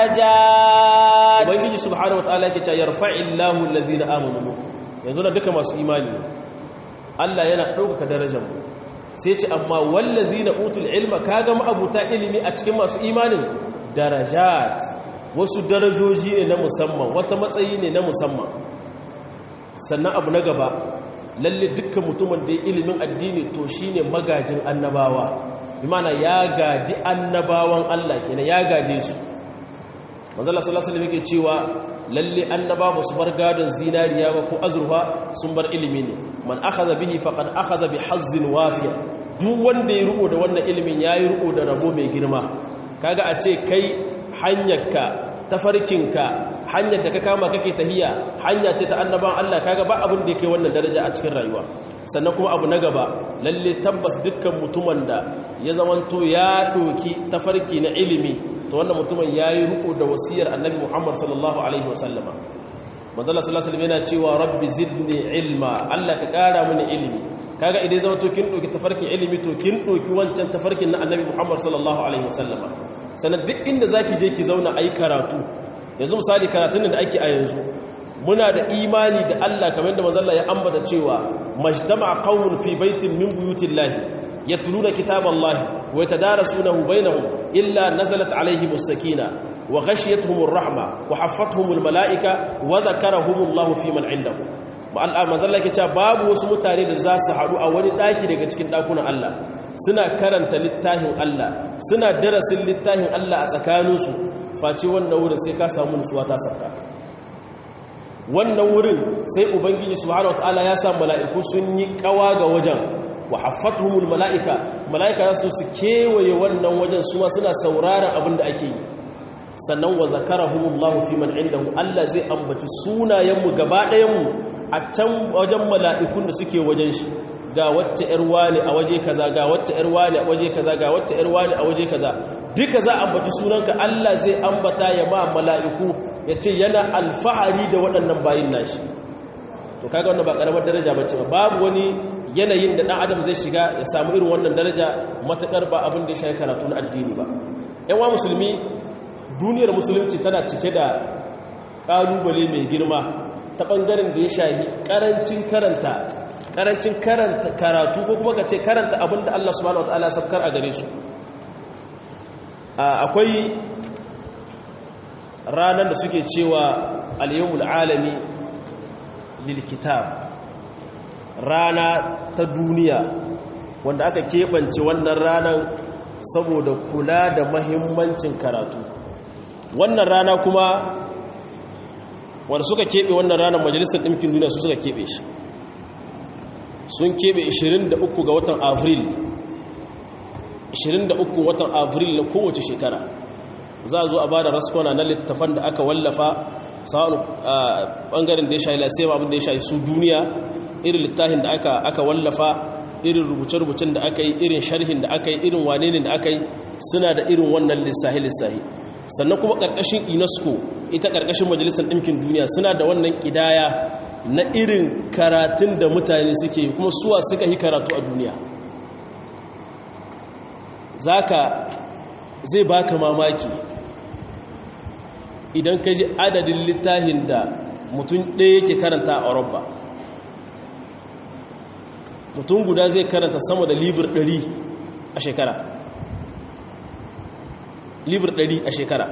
darajat ubangiji subhanahu wataala yake cewa yarfa'illahu alladhina amanu minkum yanzu na duka masu imani Allah yana ɗaukaka darajar mu sai ce amma walladhina utul ilma kaga ma'abuta ilimi a cikin masu imanin darajat wasu darajoji ne na musamman wata matsayi ne na musamman sannan abu na gaba lalle dukkan mutumin da ya ilimin addini to shine magajin annabawa imana ya gadi annabawan Allah kenan ya gade su manzala sallallahu alaihi wasallam cewa lalle annaba ba su bar gadon zinariya ba ko azurfa sun bar ilimi ne man akhadha bihi faqad akhadha bi hazzin wafiya duk wanda ya riko da wannan ilimin yayi riko da rabo mai girma kaga a ce kai hanyarka tafarkinka hanyar da ka kama kake tahiya hanya ce ta annaban Allah kaga ba abin da yake wannan daraja a cikin rayuwa sannan kuma abu na gaba lalle tabbas dukkan mutumin da ya zamanto ya doki tafarki na ilimi to wannan mutumin yayi riko da wasiyar annabi Muhammad sallallahu alaihi wasallama manzala sallallahu alaihi yana cewa rabbi zidni ilma Allah ka kara mini ilimi kaga idan zama to kin doki tafarkin ilimi to kin doki wancan tafarkin na annabi Muhammad sallallahu alaihi wasallama sanan duk inda zaki je ki zauna ayi karatu yanzu misali karatun da ake a yanzu muna da imani da Allah kamar da manzala ya ambata cewa majtama'a qaumun fi baitin min buyutillahi yatluna kitaballahi wa yatadarasunahu bainahum illa nazalat alaihimus sakina wa ghashiyatuhumur rahma wa haffathumul malaika wa dhakarahumullahu fi man indahu manzalla ke cewa babu wasu mutane da za su haɗu a wani ɗaki daga cikin ɗakunan Allah suna karanta littafin Allah suna darasin littafin Allah a tsakaninsu face wannan wurin sai ka samu nutsuwa ta sarka wannan wurin sai ubangiji subhanahu wataala ya sa mala'iku sun yi kawa ga wajen wa haffatuhumul mala'ika mala'ika su su kewaye wannan wajen su ma suna sauraron abin da ake yi sannan wa zakarahumullahu fi man indahu Allah zai ambaci sunayenmu gaba ɗayanmu a can wajen mala'ikun da suke wajen shi ga wacce ‘yar wani a waje kaza ga wacce ‘yar wani a waje kaza ga wacce ‘yar wani a waje kaza duka za a ambaci sunanka Allah zai ambata ya ma mala'iku ya ce yana alfahari da waɗannan bayin nashi to kaga wanda ba ƙaramar daraja ba ce ba babu wani yanayin da ɗan adam zai shiga ya samu irin wannan daraja matuƙar ba abin da ya shayi karatu na addini ba ‘yan wa musulmi duniyar musulunci tana cike da ƙalubale mai girma ta ɓangaren da ya shahi ƙarancin karanta ƙarancin karanta karatu ko kuma ka ce karanta abin da Allah subhanahu wa ta'ala sabkar a gare su akwai ranar da suke cewa al-yawmul alami lil kitab rana ta duniya wanda aka keɓance wannan ranar saboda kula da mahimmancin karatu wannan rana kuma wanda suka keɓe wannan ranar majalisar ɗinkin duniya su suka keɓe shi sun keɓe 23 ga watan avril 23 watan avril na kowace shekara za a zo a ba da raskwana na littafan da aka wallafa sa'adu ɓangaren da ya shayi lasema abin da ya shayi su duniya irin littafin da aka wallafa irin rubuce-rubucen da aka yi irin sharhin da aka yi irin wane ne da aka yi suna da irin wannan lissahi-lissahi sannan kuma ƙarƙashin unesco ita ƙarƙashin majalisar ɗinkin duniya suna da wannan ƙidaya na irin karatun da mutane suke kuma suwa suka yi karatu a duniya zaka zai baka mamaki idan ka ji adadin littafin da mutum ɗaya yake karanta a Europa mutum guda zai karanta sama da libir ɗari a shekara libir ɗari a shekara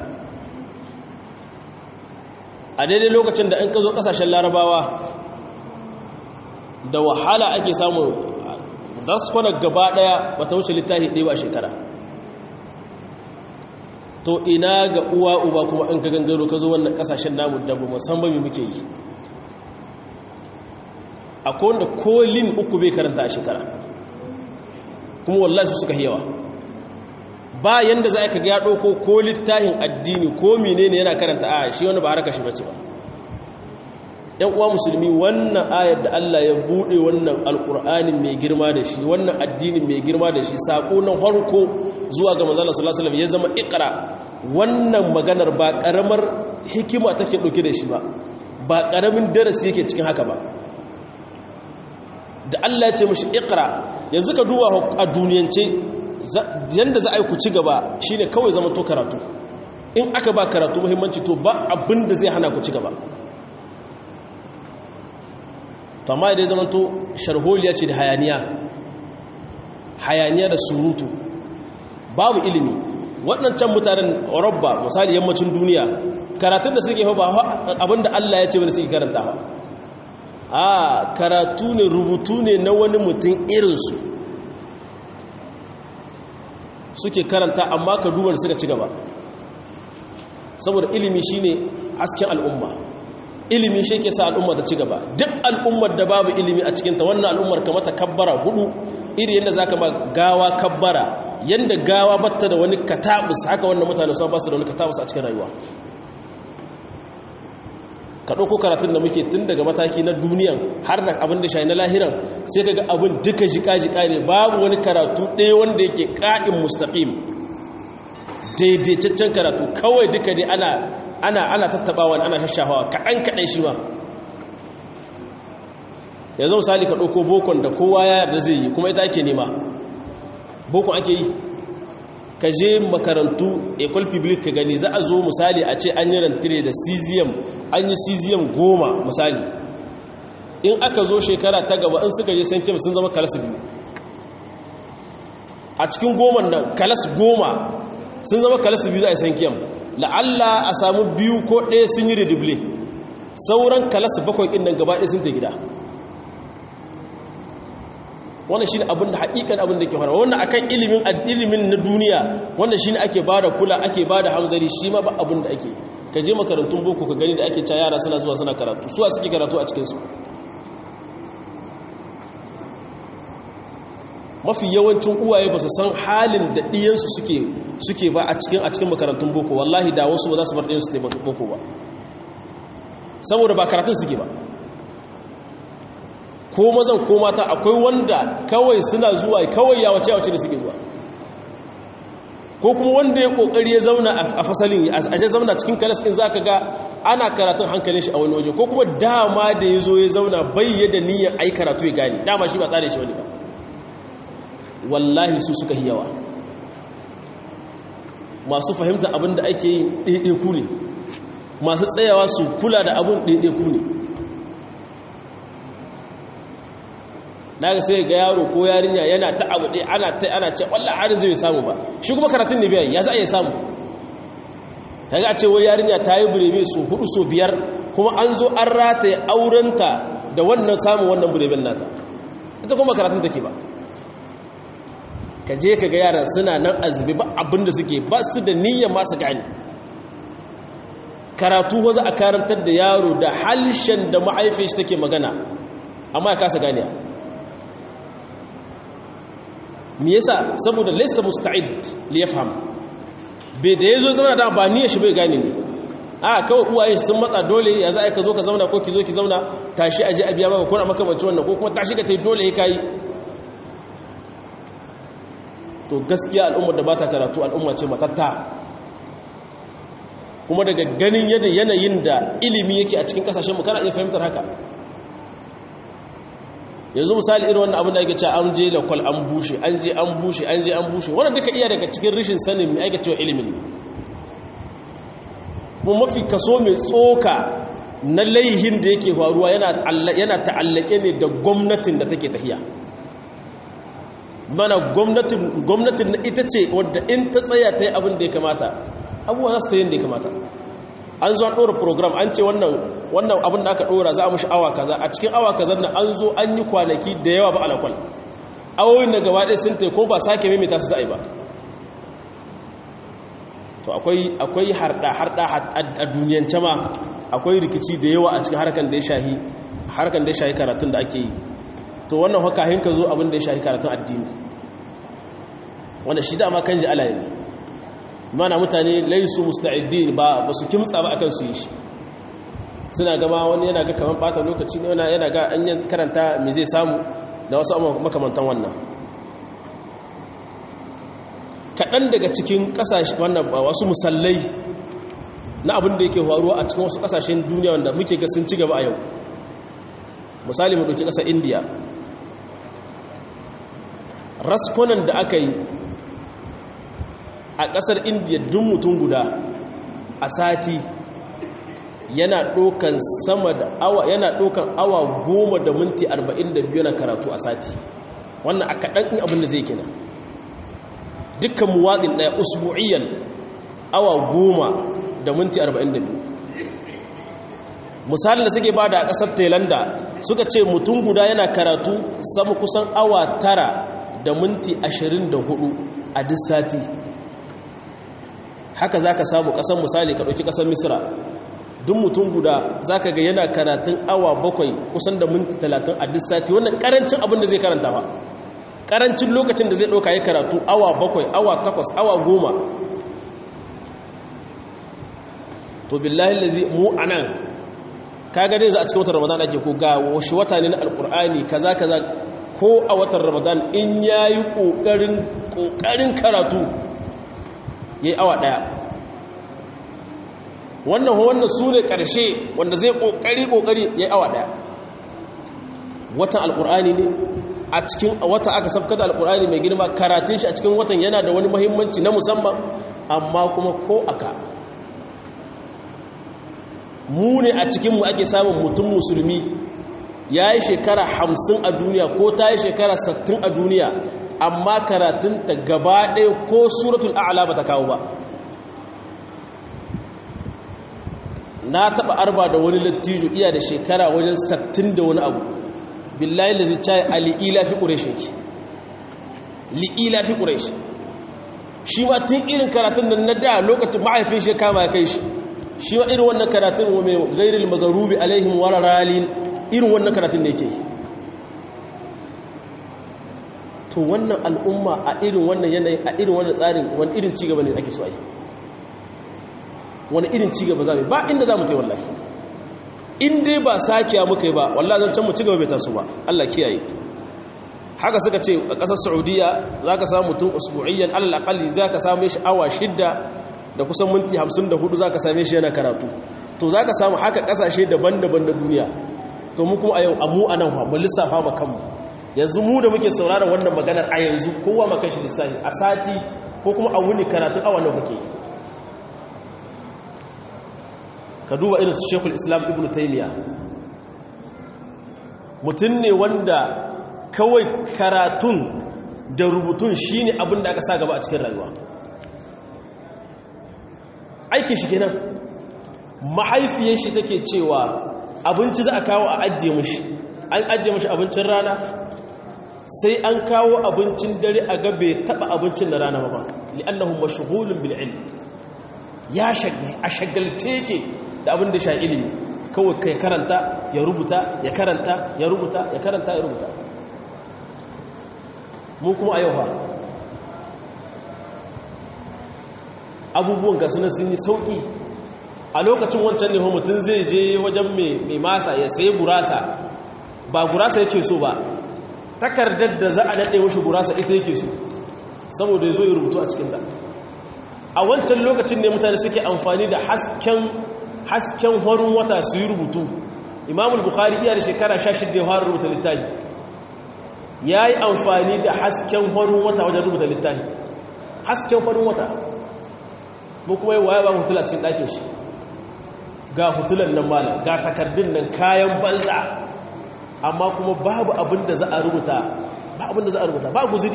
a daidai lokacin da an ka zo ƙasashen larabawa da wahala ake samun raskwanar gaba ɗaya wata wuce littafi ɗaya ba a shekara to ina ga uwa uba kuma in ka gangaro ka zo wannan ƙasashen namu da ba musamman muke yi akwai wanda kolin uku bai karanta a shekara kuma wallahi su suka yawa ba yanda za ka ga ɗauko ko littafin addini ko menene yana karanta a shi wani ba haraka shi bace ba ‘yan uwa musulmi wannan ayar da Allah ya buɗe wannan alƙur'anin mai girma da shi wannan addinin mai girma da shi saƙo na harko zuwa ga manzala salasalam ya zama ikra wannan maganar ba ƙaramar hikima take ɗauke da shi ba ba ƙaramin darasi yake cikin haka ba da Allah ya ce mashi ikra yanzu ka duba a duniyance yanda za a yi ku ci gaba shine kawai zama to karatu in aka ba karatu muhimmanci to ba abin da zai hana ku ci gaba tamma da ya zama to sharholiya ce da hayaniya hayaniya da surutu babu ilimi waɗancan mutanen rabba misali yammacin duniya karatun da suke ba abinda Allah ya ce wani suke karanta a karatu ne rubutu ne na wani mutum irinsu suke karanta amma ka duba da suka ci gaba saboda ilimi shine hasken al'umma ilimi shi ke sa al'umma ta ci gaba duk al'ummar da babu ilimi a cikinta wannan al'ummar ka mata kabbara hudu iri yadda za ka ba gawa kabbara yadda gawa batta da wani katabus haka wannan mutane su ba su da wani katabus a cikin rayuwa ka ɗauko karatun da muke tun daga mataki na duniyan har da abin da shayi na lahiran sai ka ga abin duka jika-jika ne babu wani karatu ɗaya wanda yake ƙa'in mustaƙim daidaitaccen karatu kawai duka dai ana ana ana tattabawa ana shashahawa kaɗan kaɗan shi ma yanzu misali ka ɗauko bokon da kowa ya yarda zai yi kuma ita ake nema bokon ake yi ka je makarantu ecole public ka gani za a zo misali a ce an yi rantire da cesium an yi cesium goma misali in aka zo shekara ta gaba in suka je san kim sun zama kalas biyu a cikin goma nan kalas goma sun zama kalas biyu za a yi san kim la'alla a samu biyu ko ɗaya sun yi redouble sauran kalas bakwai ɗin nan gaba ɗaya sun ta gida wannan shine abin da hakikan abin da ke faruwa wannan akan ilimin ilimin na duniya wannan shine ake bada kula ake bada hamzari shi ma ba abin da ake ka je makarantun boko ka gani da ake cewa yara suna zuwa suna karatu suwa suke karatu a cikin su mafi yawancin uwaye ba su san halin da ɗiyansu suke suke ba a cikin a cikin makarantun boko wallahi da wasu ba za su bar ɗiyansu su boko ba saboda ba karatun suke ba ko mazan ko mata akwai wanda kawai suna zuwa kawai ya wace wace da suke zuwa ko kuma wanda ya kokari ya zauna a fasalin a je zauna cikin kalas din zaka ga ana karatun hankalin shi a wani waje ko kuma dama da ya zo ya zauna bayyana niyyar ai karatu ya gane dama shi ba tsare shi wani ba wallahi su suka yawa masu fahimta abin da ake yi ɗaiɗaiku ne masu tsayawa su kula da abin ɗaiɗaiku ne daga sai ga yaro ko yarinya yana ta abu ɗaya ana ta ana ce wallah harin zai samu ba shi kuma karatun ne biya ya za a iya samu kaga a ce wai yarinya ta yi burebe su hudu so biyar kuma an zo an rataye aurenta da wannan samun wannan bureben nata ita kuma karatun take ba ka je ka ga yaran suna nan azumi ba abin da suke ba su da niyyar masu gani karatu ko za a karantar da yaro da halshen da ma'aifin shi take magana amma ya kasa ganiya me yasa saboda laysa musta'id li yafham bai da yazo zama da ba niyyar shi bai gane ne a kawai uwaye sun matsa dole ya za ka zo ka zauna ko ki zo ki zauna tashi aje a biya maka ko na makamanci wannan ko kuma tashi ka tai dole ya kai to gaskiya al'ummar da ba ta karatu al'umma ce matatta kuma daga ganin yadda yanayin da ilimi yake a cikin kasashen mu kana iya fahimtar haka yanzu misali irin wannan abin da ake cewa an je da kwal an bushe an je an bushe an je an bushe wannan duka iya daga cikin rashin sanin mai ake cewa ilimin kuma mafi kaso mai tsoka na laihin da yake faruwa yana ta'allake ne da gwamnatin da take tahiya mana gwamnatin na ita ce wadda in ta tsaya ta yi abin da ya kamata abubuwa za su ta yin da ya kamata an zo an ɗora program an ce wannan abin da aka ɗora za a mushi awa kaza a cikin awa kaza na an zo an yi kwanaki da yawa ba alakwal awoyin da gaba ɗaya sun ko ba sake maimaita su za a yi ba to akwai harɗa-harɗa a duniyance ma akwai rikici da yawa a cikin harkar da ya shahi harkar da ya shahi karatun da ake yi to wannan haka hinka zo abin da ya shahi karatun addini wanda shi dama kan ji alayi ne mana mutane laisu musta'idin ba ba su kimtsa ba akan su yi shi suna gama wani yana ga kamar bata lokaci ne wani yana ga an yi karanta me zai samu da wasu makamantan wannan kaɗan daga cikin ƙasashe wannan wasu musallai na abin da yake faruwa a cikin wasu ƙasashen duniya wanda muke ga sun ci gaba a yau misali mu ɗauki ƙasar indiya raskonan da aka yi a ƙasar indiya duk mutum guda a sati yana ɗaukan sama da awa yana ɗaukan awa goma da minti arba'in da biyu na karatu a sati wannan a kaɗan in abin da zai kina dukkan muwaɗin ɗaya usbu'iyan awa goma da minti arba'in da biyu misalin da suke ba da a ƙasar tailanda suka ce mutum guda yana karatu sama kusan awa tara da minti ashirin da hudu a duk sati haka za ka samu ƙasar misali ka ɗauki ƙasar misira duk mutum guda za ka ga yana karatun awa bakwai kusan da minti talatin a duk sati wannan ƙarancin abin da zai karanta ba ƙarancin lokacin da zai ɗauka ya karatu awa bakwai awa takwas awa goma to billahi lazi mu a nan kaga dai za a cikin watan ramadan ake ko ga wasu wata ne na alkur'ani kaza kaza ko a watan ramadan in yayi kokarin kokarin karatu ya yi awa ɗaya wannan wannan su ne ƙarshe wanda zai ƙoƙari-ƙoƙari ya yi awa ɗaya watan alƙur'ani ne a cikin wata aka sabka da alƙur'ani mai girma karatun shi a cikin watan yana da wani mahimmanci na musamman amma kuma ko aka mu ne a cikinmu ake samun mutum musulmi ya yi shekara hamsin a duniya ko ta yi shekara sattin a duniya amma karatunta gaba ɗaya ko suratul a'ala ba ta kawo ba na taɓa arba da wani lattijo iya da shekara wajen sattin da wani abu billahi da zai caye a li'ila fi ƙureshi yake li'ila fi ƙureshi shi ma tun irin karatun da na da lokacin mahaifin shi kama ya kai shi shi ma irin wannan karatun wa mai gairil magarubi alaihim wararalin irin wannan karatun da yake yi to wannan al'umma a irin wannan yanayi a irin wannan tsarin wani irin cigaba ne ake so a yi wani irin cigaba za mu ba inda za mu ta yi wallahi in dai ba sakiya muka yi ba wallah zan can mu cigaba bai taso ba Allah kiyaye haka suka ce a ƙasar saudiya za ka samu mutum usbu'iyyan alal aƙalli za ka same shi awa shidda da kusan minti hamsin da hudu za ka same shi yana karatu to za ka samu haka ƙasashe daban-daban na duniya to mu kuma a yau amu a nan mu lissafa ma kanmu yanzu mu da muke sauraron wannan maganar a yanzu kowa ma kashi lissafi a sati ko kuma a wuni karatun awa nawa kake ka duba irin su shekul islam ibn taimiyya mutum ne wanda kawai karatun da rubutun shi ne abin da aka sa gaba a cikin rayuwa aikin shi kenan mahaifiyar shi take cewa abinci za a kawo a ajiye mashi an ajiye mashi abincin rana sai an kawo abincin dare a gabe taba abincin na rana ba li'annahu mashghulun bil ilm ya a shagalce yake da abin da sha ilimi kawai kai karanta ya rubuta ya karanta ya rubuta ya karanta ya rubuta mu kuma a yau ha abubuwan gasu na sun yi sauki a lokacin wancan ne mutum zai je wajen mai masa ya sayi gurasa ba gurasa yake so ba takardar da za a daɗe mashi gurasa ita yake so saboda ya zo ya rubutu a cikinta a wancan lokacin ne mutane suke amfani da hasken horin wata su yi rubutu imamul bukhari iya da shekara 16 ya fara rubuta littafi ya yi amfani da hasken horin wata wajen rubuta littafi hasken horin wata mu kuma yi waya ba hutula cikin ɗakin shi ga hutulan nan malam ga takardun nan kayan banza amma kuma babu abin da za a rubuta ba abin da za a rubuta ba guziri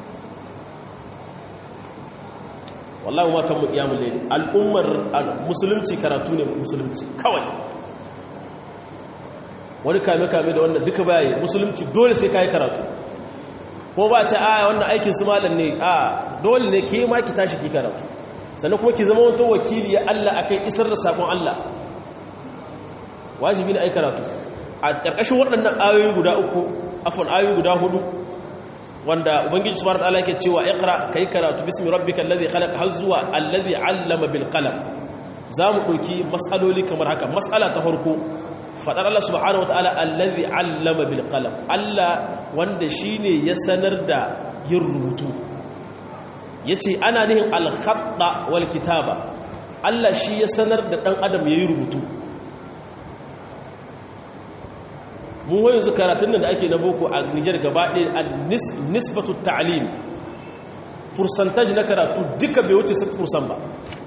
wallahi ma kan mu iyamu laili al'ummar musulunci karatu ne musulunci kawai wani kame-kame da wannan duka bayayi musulunci dole sai kayi karatu ko ba ce a wannan aikin su malam ne a dole ne ke ma ki tashi ki karatu sannan kuma ki zama wata wakili ya Allah akai isar da sakon Allah wajibi ne ai karatu a ƙarƙashin waɗannan ayoyi guda uku afon ayoyi guda hudu wanda ubangiji subhanahu wataala yake cewa iqra kai karatu bismi rabbikal ladhi khalaq har zuwa alladhi allama bil qalam zamu dauki mas'aloli kamar haka mas'ala ta farko fadar Allah subhanahu wataala alladhi allama bil qalam Allah wanda shine ya sanar da yin rubutu yace ana nihin al khatta wal kitaba Allah shi ya sanar da dan adam yayi rubutu mun wani yanzu karatun da ake na boko a Nijar gaba ɗaya a nisbatu ta'alim percentage na karatu duka bai wuce 7% ba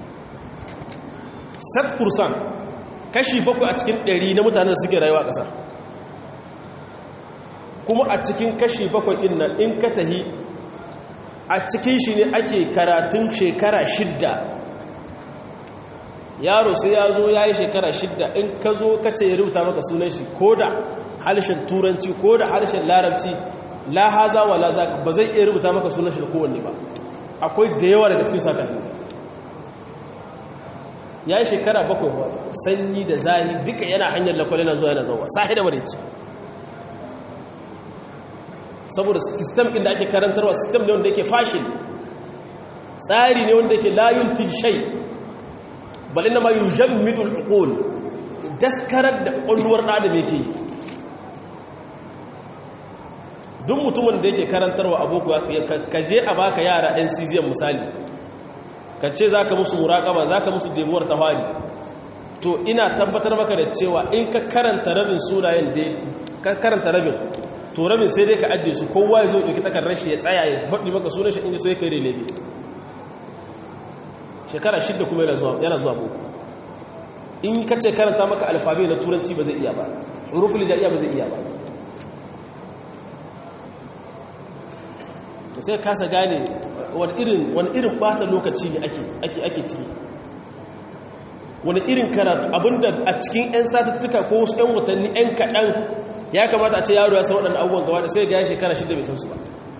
7% kashi bakwai a cikin ɗari na mutanen da suke rayuwa a ƙasar kuma a cikin kashi bakwai ɗin nan in ka tahi a cikin shi ne ake karatun shekara shidda yaro sai ya zo ya yi shekara shidda in ka zo ka ce ya rubuta maka sunan shi ko da harshen turanci ko da harshen larabci la haza wa la zaka ba zai iya rubuta maka sunan shi da kowanne ba akwai da yawa daga cikin sakanni ya yi shekara bakwai ba sanyi da zahi duka yana hanyar lakwale na zuwa yana zauwa sahi da marici saboda sistem ɗin da ake karantarwa sistem ne wanda yake fashin tsari ne wanda yake layun tishai bal inna ma yujammidu al-uqul daskarar da ƙwalluwar ɗan adam yake yi duk mutumin da yake karantarwa aboko ka je a baka yara ɗan cesium misali ka ce za ka musu muraƙaba za ka musu demuwar ta fari to ina tabbatar maka da cewa in ka karanta rabin sunayen da ka karanta rabin to rabin sai dai ka ajiye su kowa ya zo ɗauki takardar shi ya tsaya ya faɗi maka sunan shi inda so ya kai relebe shekara shidda kuma yana zuwa boko in ka ce karanta maka alfabe na turanci ba zai iya ba hurufin lijaiya ba zai iya ba to sai kasa gane wani irin wani irin bata lokaci ne ake ake ake ciki wani irin karatu abinda a cikin 'yan satuttuka ko wasu 'yan watanni 'yan kaɗan ya kamata a ce yaro ya san waɗanda abubuwan gaba da sai ga ya shekara shida bai san su ba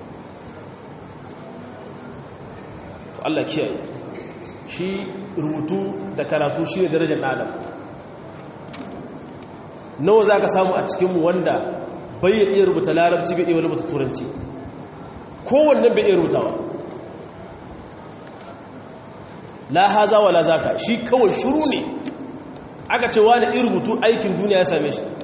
to Allah kiyaye shi rubutu da karatu shi ne darajar adam nawa za ka samu a cikinmu wanda bai iya rubuta larabci bai iya rubuta turanci kowannen bai iya rubutawa la haza wa la zaka shi kawai shuru ne aka ce wani irin rubutu aikin duniya ya same shi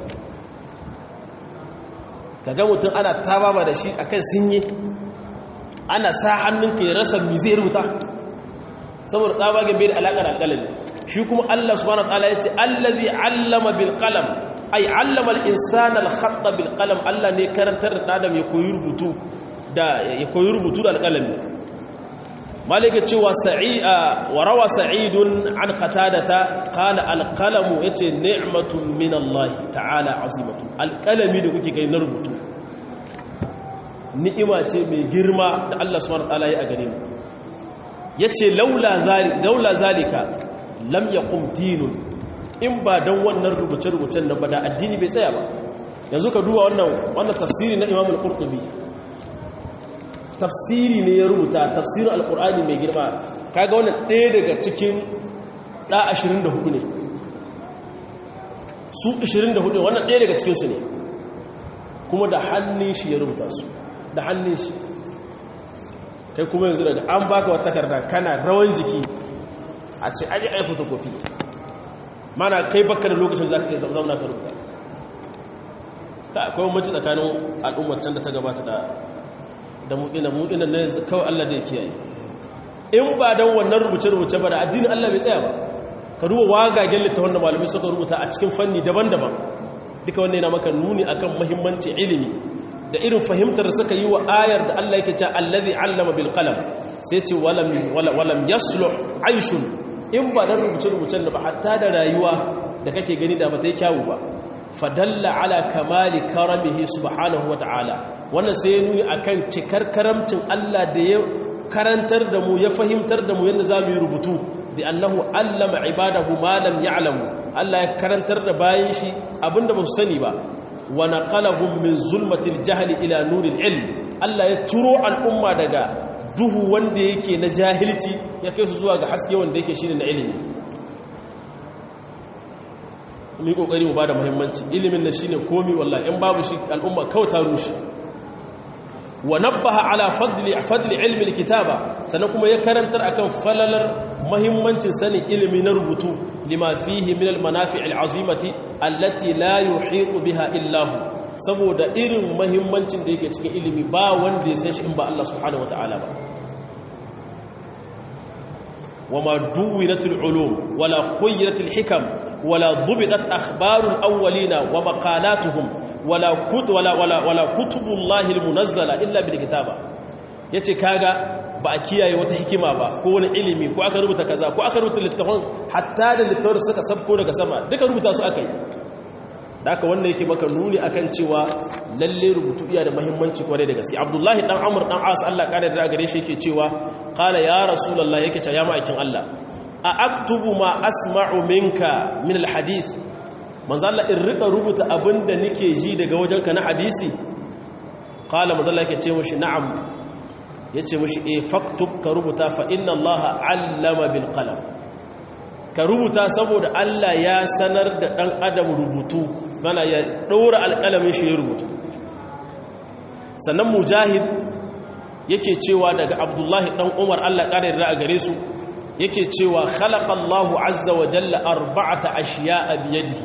kaga mutum ana tababa da shi akan sinye ana sa hannunka ya rasa mi zai rubuta saboda tsabagen bai da alaƙar alƙalami shi kuma Allah subhanahu wataala ya ce allazi allama bil qalam ay allama al insana al khatta bil qalam Allah ne karantar da adam ya koyi rubutu da ya koyi rubutu da alƙalami malika cewa sa'i'a wa rawa sa'idun an qatadata qala al qalamu yace ni'matun min Allah ta'ala azimatu al qalami da kuke kai na rubutu ni'ima ce mai girma da Allah subhanahu wataala ya a gare mu ya ce laula zalika lam ya dinun in ba don wannan rubuce-rubucen nan ba da addini bai tsaya ba yanzu ka duba wannan tafsiri na imamul qurtubi tafsiri ne ya rubuta tafsirin alkur'ani mai girma kaga wannan ɗaya daga cikin ɗa 24 ne su 24 wannan ɗaya daga cikinsu ne kuma da hannun shi ya rubuta su da hannun shi kai kuma yanzu daga an baka wata takarda kana rawan jiki a ce aji a yi fotokofi mana kai baka da lokacin za ka iya zauna ka rubuta ka akwai mace tsakanin al'ummar can da ta gabata da da mu'ina mu'ina na yanzu kawai Allah da ya kiyaye in ba don wannan rubuce-rubuce ba da addinin Allah bai tsaya ba ka duba wagagen littafin da malamai suka rubuta a cikin fanni daban-daban duka wannan yana maka nuni akan muhimmanci ilimi da irin fahimtar da suka yi wa ayar da Allah yake cewa allazi allama bil qalam sai ce walam walam yasluh aishun in ba dan rubuce-rubucen da ba hatta da rayuwa da kake gani da ba ta yi kyawu ba fadalla ala kamali karamihi subhanahu wa ta'ala wannan sai ya nuni akan cikar karamcin Allah da ya karantar da mu ya fahimtar da mu yadda za mu yi rubutu da annahu allama ibadahu ma lam ya'lamu Allah ya karantar da bayan shi abinda ba su sani ba wa naqalahum min zulmatil jahli ila nuril ilm Allah ya turo al'umma daga duhu wanda yake na jahilci ya kai su zuwa ga haske wanda yake shine na ilimi mu yi kokari mu bada muhimmanci ilimin da shine komi wallahi in babu shi al'umma kawai ta rushe wa nabbaha ala fadli fadli ilmi alkitaba sannan kuma ya karantar akan falalar muhimmancin sanin ilimi na rubutu lima fihi min almanafi' alazimati allati la yuhitu biha illa hu saboda irin muhimmancin da yake cikin ilimi ba wanda ya san shi in ba Allah subhanahu wataala ba وما دونت العلوم ولا قيرت الحكم ولا ضبطت أخبار الأولين ومقالاتهم ولا كتب ولا ولا ولا كتب الله المنزلة إلا بالكتابة yace kaga ba a kiyaye wata hikima ba ko wani ilimi ko aka rubuta kaza ko aka rubuta littafin hatta da littafin suka sabko daga sama duka rubuta su aka yi da aka wannan yake maka nuni akan cewa lalle rubutu iya da muhimmanci kwarai da gaske abdullahi dan amur dan as Allah kare da gare shi yake cewa qala ya rasulullahi yake cewa ya ma'aikin Allah a aktubu ma asma'u minka min alhadith manzo Allah in rika rubuta abinda nake ji daga wajenka na hadisi qala manzo Allah yake ce mushi na'am yace mushi eh faktub ka rubuta fa inna Allah allama bil qalam ka rubuta saboda Allah ya sanar da ɗan adam rubutu mana ya ɗora alƙalamin shi ya rubutu sannan mujahid yake cewa daga abdullahi ɗan umar Allah ƙarar da a gare su yake cewa khalaƙallahu azza wa jalla arba'ata ashiya a biyadihi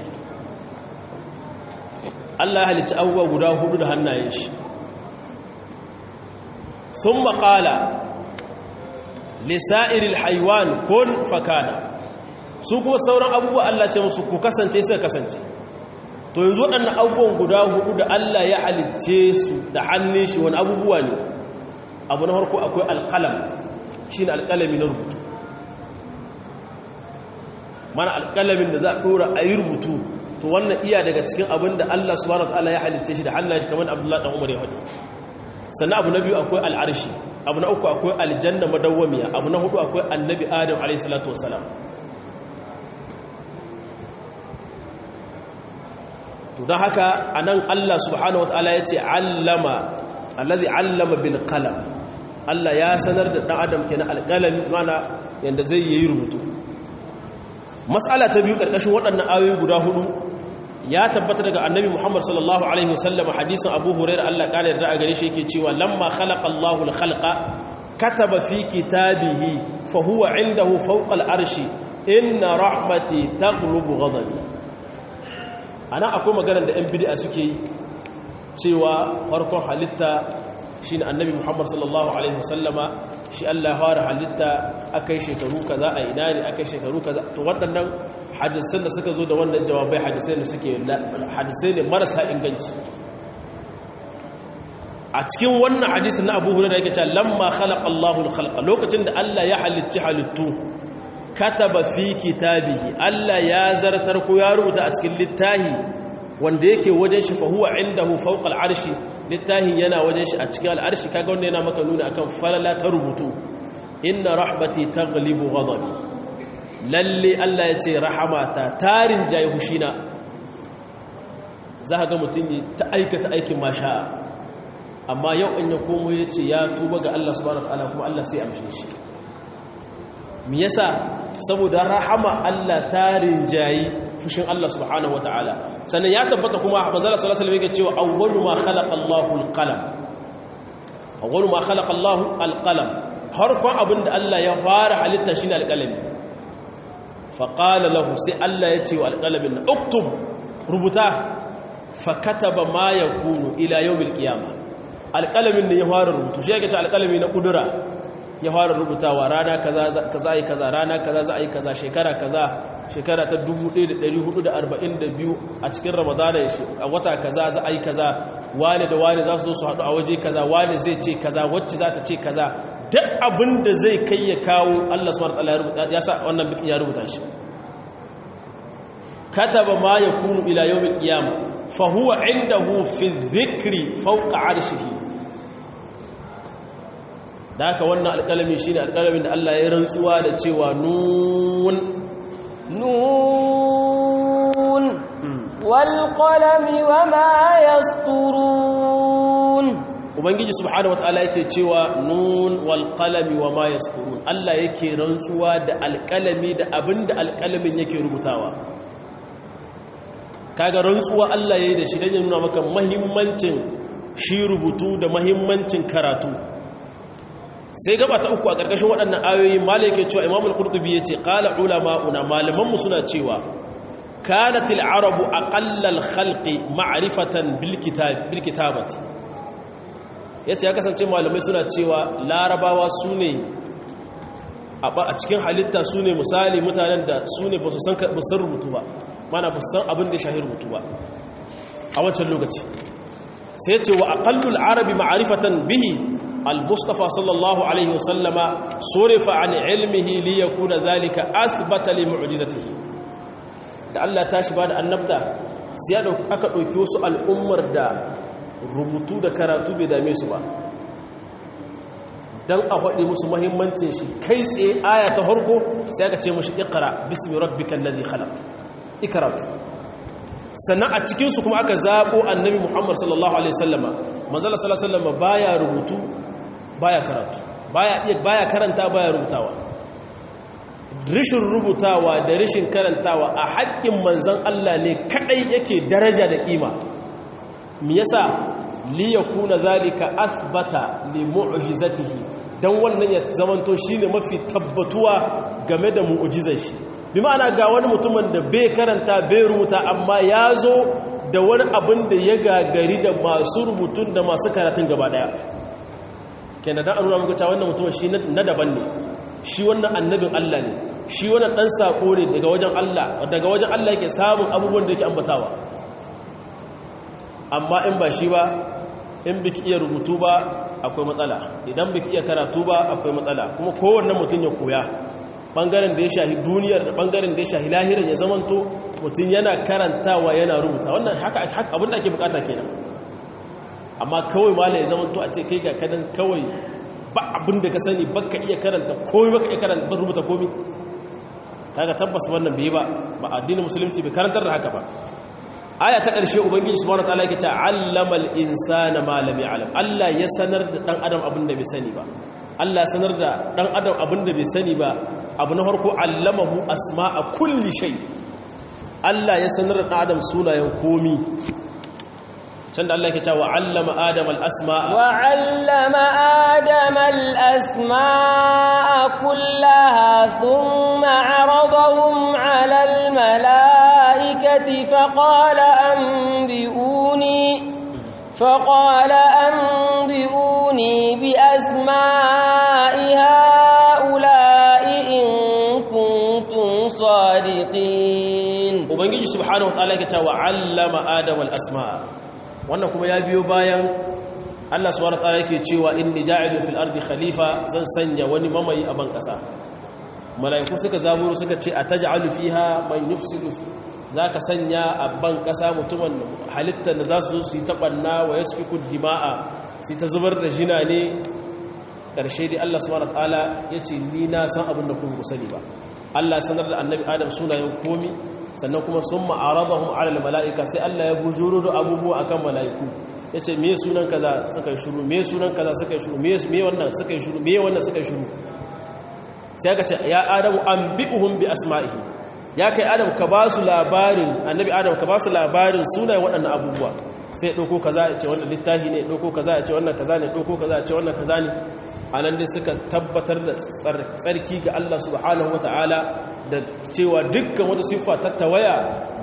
Allah ya halicci abubuwa guda hudu da hannayen shi sun maƙala lisa'iril haiwan kun fakana su kuma sauran abubuwa Allah ce musu ku kasance suka kasance to yanzu waɗannan abubuwan guda hudu da Allah ya halicce su da hannun shi wani abubuwa ne abu na farko akwai alƙalam shi ne alƙalami na rubutu mana alƙalamin da za a ɗora a yi rubutu to wannan iya daga cikin abin da Allah subhanahu wa ta'ala ya halicce shi da hannun shi kamar Abdullahi dan Umar ya faɗi sannan abu na biyu akwai al'arshi abu na uku akwai aljanna madawwamiya abu na hudu akwai annabi adam alaihissalatu wasalam to don haka a nan allah subhanahu wa ta'ala ya ce allama allazi allama bil qalam allah ya sanar da ɗan adam kenan alƙalami mana yadda zai yi rubutu mas'ala ta biyu ƙarƙashin waɗannan ayoyi guda hudu ya tabbata daga annabi Muhammad sallallahu alaihi wasallam hadisin Abu Hurairah Allah kare da a gare shi yake cewa lamma khalaqa Allahu al-khalqa kataba fi kitabihi fa huwa indahu fawqa al-arshi inna rahmati taghlubu ghadabi ana akwai maganar da ɗan bid'a suke yi cewa farkon halitta shine annabi Muhammad sallallahu alaihi wasallama shi Allah ya fara halitta akai shekaru kaza a ina ne akai shekaru kaza to waɗannan hadisan da suka zo da wannan jawabai hadisai da suke hadisai ne marasa inganci a cikin wannan hadisin na Abu Hurairah yake cewa lamma khalaqa Allahu al-khalqa lokacin da Allah ya halicci halittu kataba fi kitabihi Allah ya zartar ko ya rubuta a cikin littahi wanda yake wajen shi fa huwa indahu fawqa al-arshi littahi yana wajen shi a cikin al-arshi kaga wannan yana maka nuna akan falala ta rubutu inna rahmati taghlibu ghadabi lalle Allah ya ce rahamata tarin jayi hushina za ga mutum ne ta aikata aikin masha'a amma yau in ya komo ya ce ya tuba ga Allah subhanahu wa ta'ala kuma Allah sai amshe shi me yasa saboda rahama Allah tarin jayi fushin Allah subhanahu wa ta'ala sannan ya tabbata kuma manzala sallallahu alaihi wasallam yake cewa awwalu ma khalaqa Allahu al-qalam awwalu ma khalaqa Allahu al-qalam harkon abinda Allah ya fara halitta shine al-qalami faƙala lahu sai Allah ya ce wa alƙalamin na uktub rubuta fakataba ma ya kunu ila yau milkiyama alƙalamin ne ya fara rubutu shi yake ce alƙalami na ƙudura ya fara rubutawa rana kaza yi kaza rana kaza za a yi kaza shekara kaza shekara ta 1442 a cikin ramadana a wata kaza za a yi kaza wane da wane za su zo su haɗu a waje kaza wane zai ce kaza wacce za ta ce kaza duk abin da zai kai ya kawo Allah subhanahu wataala ya sa wannan bikin ya rubuta shi kataba ma yakunu ila yawmil qiyama fa huwa indahu fi dhikri fawqa arshihi da haka wannan alƙalami shine alƙalamin da Allah ya rantsuwa da cewa nun nun wal qalami wama yasturun ubangiji subhanahu wataala yake cewa nun wal qalami wama yaskurun Allah yake rantsuwa da alƙalami da abinda alƙalamin yake rubutawa kaga rantsuwa Allah yayi da shi dan ya nuna maka muhimmancin shi rubutu da muhimmancin karatu sai gaba ta uku a ƙarƙashin waɗannan ayoyi malai yake cewa imamul qurtubi yace qala ulama'una malaman mu suna cewa kanat al-arabu aqalla al-khalqi ma'rifatan bil kitab bil kitabati yace ya kasance malamai suna cewa larabawa sune a cikin halitta sune misali mutanen da sune ba su san ba san rubutu ba mana ba su san abin da shahi rubutu ba a wancan lokaci sai ce wa aqallul arabi ma'rifatan bihi al-mustafa sallallahu alaihi wasallama surifa an ilmihi li yakuna dhalika athbata li mu'jizatihi da Allah tashi ba da annabta sai aka dauki wasu al'ummar da rubutu da karatu bai dame su ba dan a faɗi musu muhimmancin shi kai tsaye aya ta harko sai aka ce mushi iqra bismi rabbikal ladhi khalaq ikratu sannan a cikinsu kuma aka zaɓo annabi muhammad sallallahu alaihi sallama manzala sallallahu alaihi sallama baya rubutu baya karatu baya iya baya karanta baya rubutawa rishin rubutawa da rishin karantawa a haƙƙin manzan Allah ne kaɗai yake daraja da ƙima me yasa li yakuna zalika athbata li mu'jizatihi dan wannan ya zamanto shine mafi tabbatuwa game da mu'jizar shi bi ma'ana ga wani mutumin da bai karanta bai rubuta amma ya zo da wani abin da ya gagari da masu rubutun da masu karatun gaba daya kenan da an nuna muku cewa wannan mutumin shi na daban ne shi wannan annabin Allah ne shi wannan dan sako ne daga wajen Allah daga wajen Allah yake samun abubuwan da yake ambatawa amma in ba shi ba in biki iya rubutu ba akwai matsala idan biki iya karatu ba akwai matsala kuma kowanne mutum ya koya bangaren da ya shahi duniyar da bangaren da ya shahi lahirin ya zamanto mutum yana karantawa yana rubuta wannan haka abin da ake bukata kenan amma kawai mala ya zamanto a ce kai ga kadan kawai ba abin da ka sani baka iya karanta komai baka iya karanta rubuta komai kaga tabbas wannan bai ba ba addinin musulunci bai karantar da haka ba aya ta ƙarshe ubangiji subhanahu wataala yake ta allamal insana ma lam ya'lam Allah ya sanar da dan adam abin da bai sani ba Allah ya sanar da dan adam abin da bai sani ba abu na farko allamahu asma'a kulli shay Allah ya sanar da dan adam sunayen komi can da Allah yake cewa allama adam al-asma'a wa allama adam al-asma'a kullaha thumma 'aradahum 'ala al-mala'ikati faqala anbi'uni faqala anbi'uni bi asma'i ha'ula'i in kuntum sadiqin ubangiji subhanahu wa ta'ala yake cewa allama adam al-asma'a wannan kuma ya biyo bayan Allah subhanahu wataala yake cewa inni ja'ilu fil ardi khalifa zan sanya wani mamayi a ban kasa malaiku suka zaburo suka ce ataj'alu fiha man yufsidu zaka sanya a ban kasa mutumin halittar da za su zo su yi tabanna wa yasfiku dima'a su ta zubar da jina ne karshe dai Allah subhanahu wataala yace ni na san abin da kuma sani ba Allah sanar da annabi Adam sunayen komi sannan kuma sun ma'aradahum alal mala'ika sai Allah ya bujuro da abubuwa akan mala'iku ya ce me sunan kaza suka yi shuru me sunan kaza suka yi shuru me wannan suka yi shuru me wannan suka yi shuru sai aka ce ya adamu an bi'uhum bi asma'ihi ya kai adam ka ba su labarin annabi adam ka ba su labarin sunayen waɗannan abubuwa sai ɗauko kaza ya ce wannan littafi ne ɗauko kaza ya ce wannan kaza ne ɗauko kaza ya ce wannan kaza ne a nan dai suka tabbatar da tsarki ga Allah subhanahu wa ta'ala da cewa dukkan wata siffa ta tawaya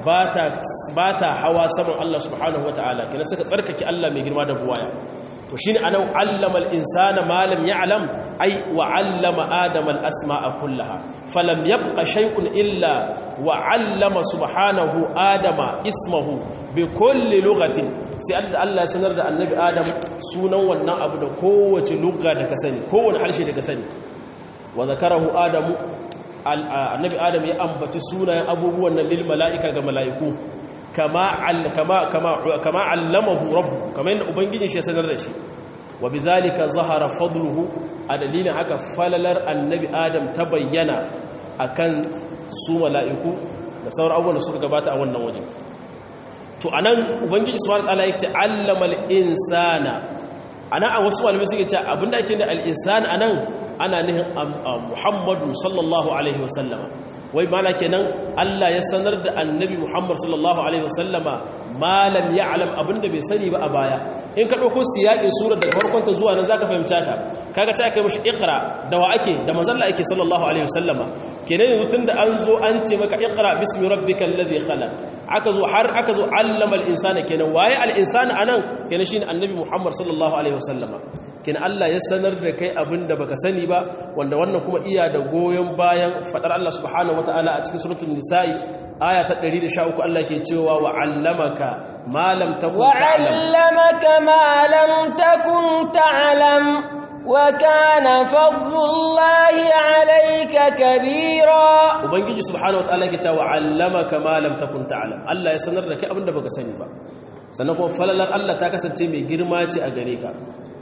ba ta hawa saman Allah subhanahu wa ta'ala kina suka tsarkake Allah mai girma da buwaya to shine anan allama al-insana ma lam ya'lam ay wa 'allama adama al-asma'a kullaha falam yabqa shay'un illa wa 'allama subhanahu adama ismahu bi kulli lughatin sai Allah ya sanar da annabi adam sunan wannan abu da kowace lugha da ka sani kowane harshe da ka sani wa zakarahu adamu annabi adam ya ambaci sunayen abubuwan nan lil mala'ika ga mala'iku kama kama kama kama allamahu rabbu kama yadda ubangijin shi ya sanar da shi wa bidhalika zahara fadluhu a dalilin haka falalar annabi adam ta bayyana akan su mala'iku da sauran abubuwan da suka gabata a wannan wajen to anan ubangiji subhanahu wataala yake allamal insana ana a wasu malamai suke cewa abinda ake da al-insan anan ana nihin Muhammadu sallallahu alaihi wasallama wai mana kenan Allah ya sanar da annabi Muhammad sallallahu alaihi wasallama malam ya'lam abinda bai sani ba a baya in ka dauko siyaƙin surar daga farkon ta zuwa nan zaka fahimta ka kaga ta kai mishi iqra da wa ake da manzon Allah ake sallallahu alaihi wasallama kenan yanzu tunda an zo an ce maka iqra bismi rabbikal ladhi khalaq aka zo har aka zo allama al-insana kenan waye al-insana anan kenan shine annabi Muhammad sallallahu alaihi wasallama kin Allah ya sanar da kai abin da baka sani ba wanda wannan kuma iya da goyon bayan fadar Allah subhanahu wataala a cikin suratul nisa'i aya ta 113 Allah ke cewa wa 'allamaka ma lam takun wa ta'lam 'allamaka ma lam takun ta'lam wa kana fadlullahi 'alayka kabira ubangiji subhanahu wataala ke cewa 'allamaka ma lam takun ta'lam Allah ya sanar da kai abin da baka sani ba sannan kuma falalar Allah ta kasance mai girma ce a gare ka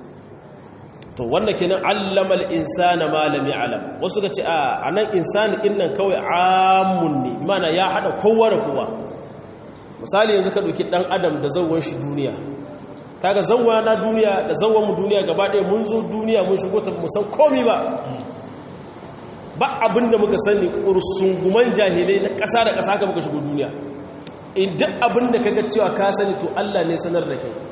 to wannan kenan allamal insana ma lam ya'lam wasu kace a anan insani innan kawai amun ne imana ya hada kowa da kowa misali yanzu ka dauki dan adam da zawwan shi duniya kaga zawwa na duniya da zawwan mu duniya gaba ɗaya mun zo duniya mun shigo ta musan komai ba ba abinda muka sani kursunguman jahilai na ƙasa da ƙasa haka muka shigo duniya in duk abinda kaga cewa ka sani to Allah ne sanar da kai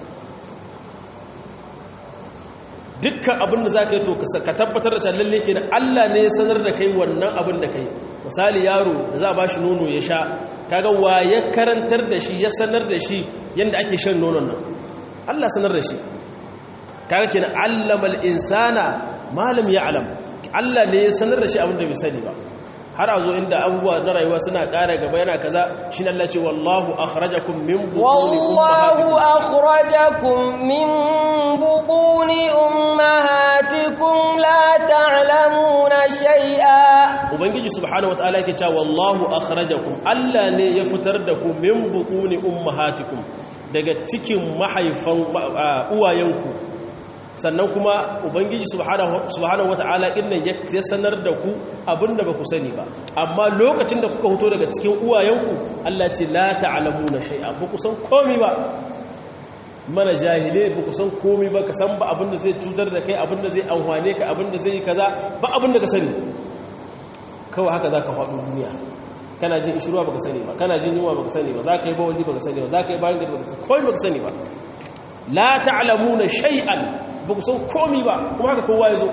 dukkan abin da za ka yi to ka tabbatar da lalle ke Allah ne ya sanar da kai wannan abin da kai misali yaro da za a ba shi nono ya sha kaga wa ya karantar da shi ya sanar da shi yadda ake shan nonon nan Allah sanar da shi kaga kenan allamal insana malam ya alam Allah ne ya sanar da shi abin da bai sani ba har a zo inda abubuwa na rayuwa suna ƙara gaba yana kaza shi ne Allah ce wallahu akhrajakum min butuni والله أخرجكم من بطون أمهاتكم لا تعلمون شيئا ubangiji subhanahu wataala yake cewa wallahu akhrajakum Allah ne ya fitar da ku min butuni ummahatikum daga cikin mahaifan uwayenku sannan kuma ubangiji subhanahu wataala innan ya sanar da ku abinda ba ku sani ba amma lokacin da kuka fito daga cikin uwayenku Allah ce la ta'lamuna shay'a ba ku san komai ba mana jahile ba ku san komai ba ka san ba abinda zai cutar da kai abinda zai amfane ka abinda zai yi kaza ba abinda ka sani kawai haka za ka faɗo duniya kana jin ishirwa baka sani ba kana jin yunwa baka sani ba za ka yi bawali baka sani ba za ka yi bayan gari baka sani komai baka sani ba la ta'lamuna shay'an ba ku san komai ba kuma haka kowa ya zo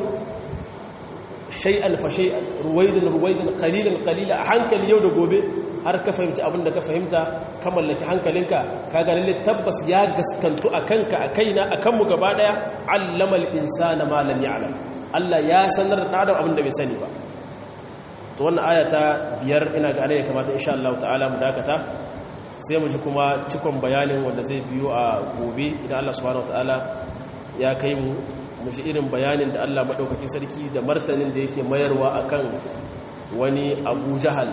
shay'an fa shay'an ruwaidan ruwaidan qalilan qalila a hankali yau da gobe har ka fahimci abin da ka fahimta ka mallaki hankalinka ka ga lalle tabbas ya gaskantu a kanka a kaina a kanmu gaba daya allama al-insana ma lam ya'lam Allah ya sanar da adam abin da bai sani ba to wannan aya ta biyar ina ga ya kamata insha Allah ta'ala mu dakata sai mu ji kuma cikon bayanin wanda zai biyo a gobe idan Allah subhanahu wataala ya kai mu mu ji irin bayanin da Allah madaukakin sarki da martanin da yake mayarwa akan wani Abu Jahal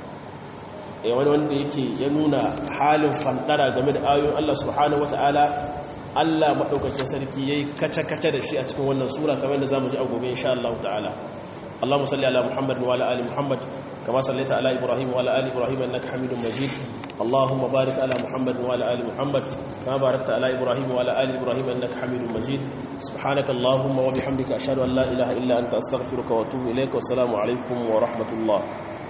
eh wani wanda yake ya nuna halin fandara game da ayoyin Allah subhanahu wataala Allah madaukakin sarki yayi kace-kace da shi a cikin wannan sura kamar da zamu ji a gobe insha Allah ta'ala اللهم صل على محمد وعلى ال محمد كما صليت على ابراهيم وعلى ال ابراهيم انك حميد مجيد اللهم بارك على محمد وعلى ال محمد كما باركت على ابراهيم وعلى ال ابراهيم انك حميد مجيد سبحانك اللهم وبحمدك اشهد ان لا اله الا انت استغفرك واتوب اليك والسلام عليكم ورحمه الله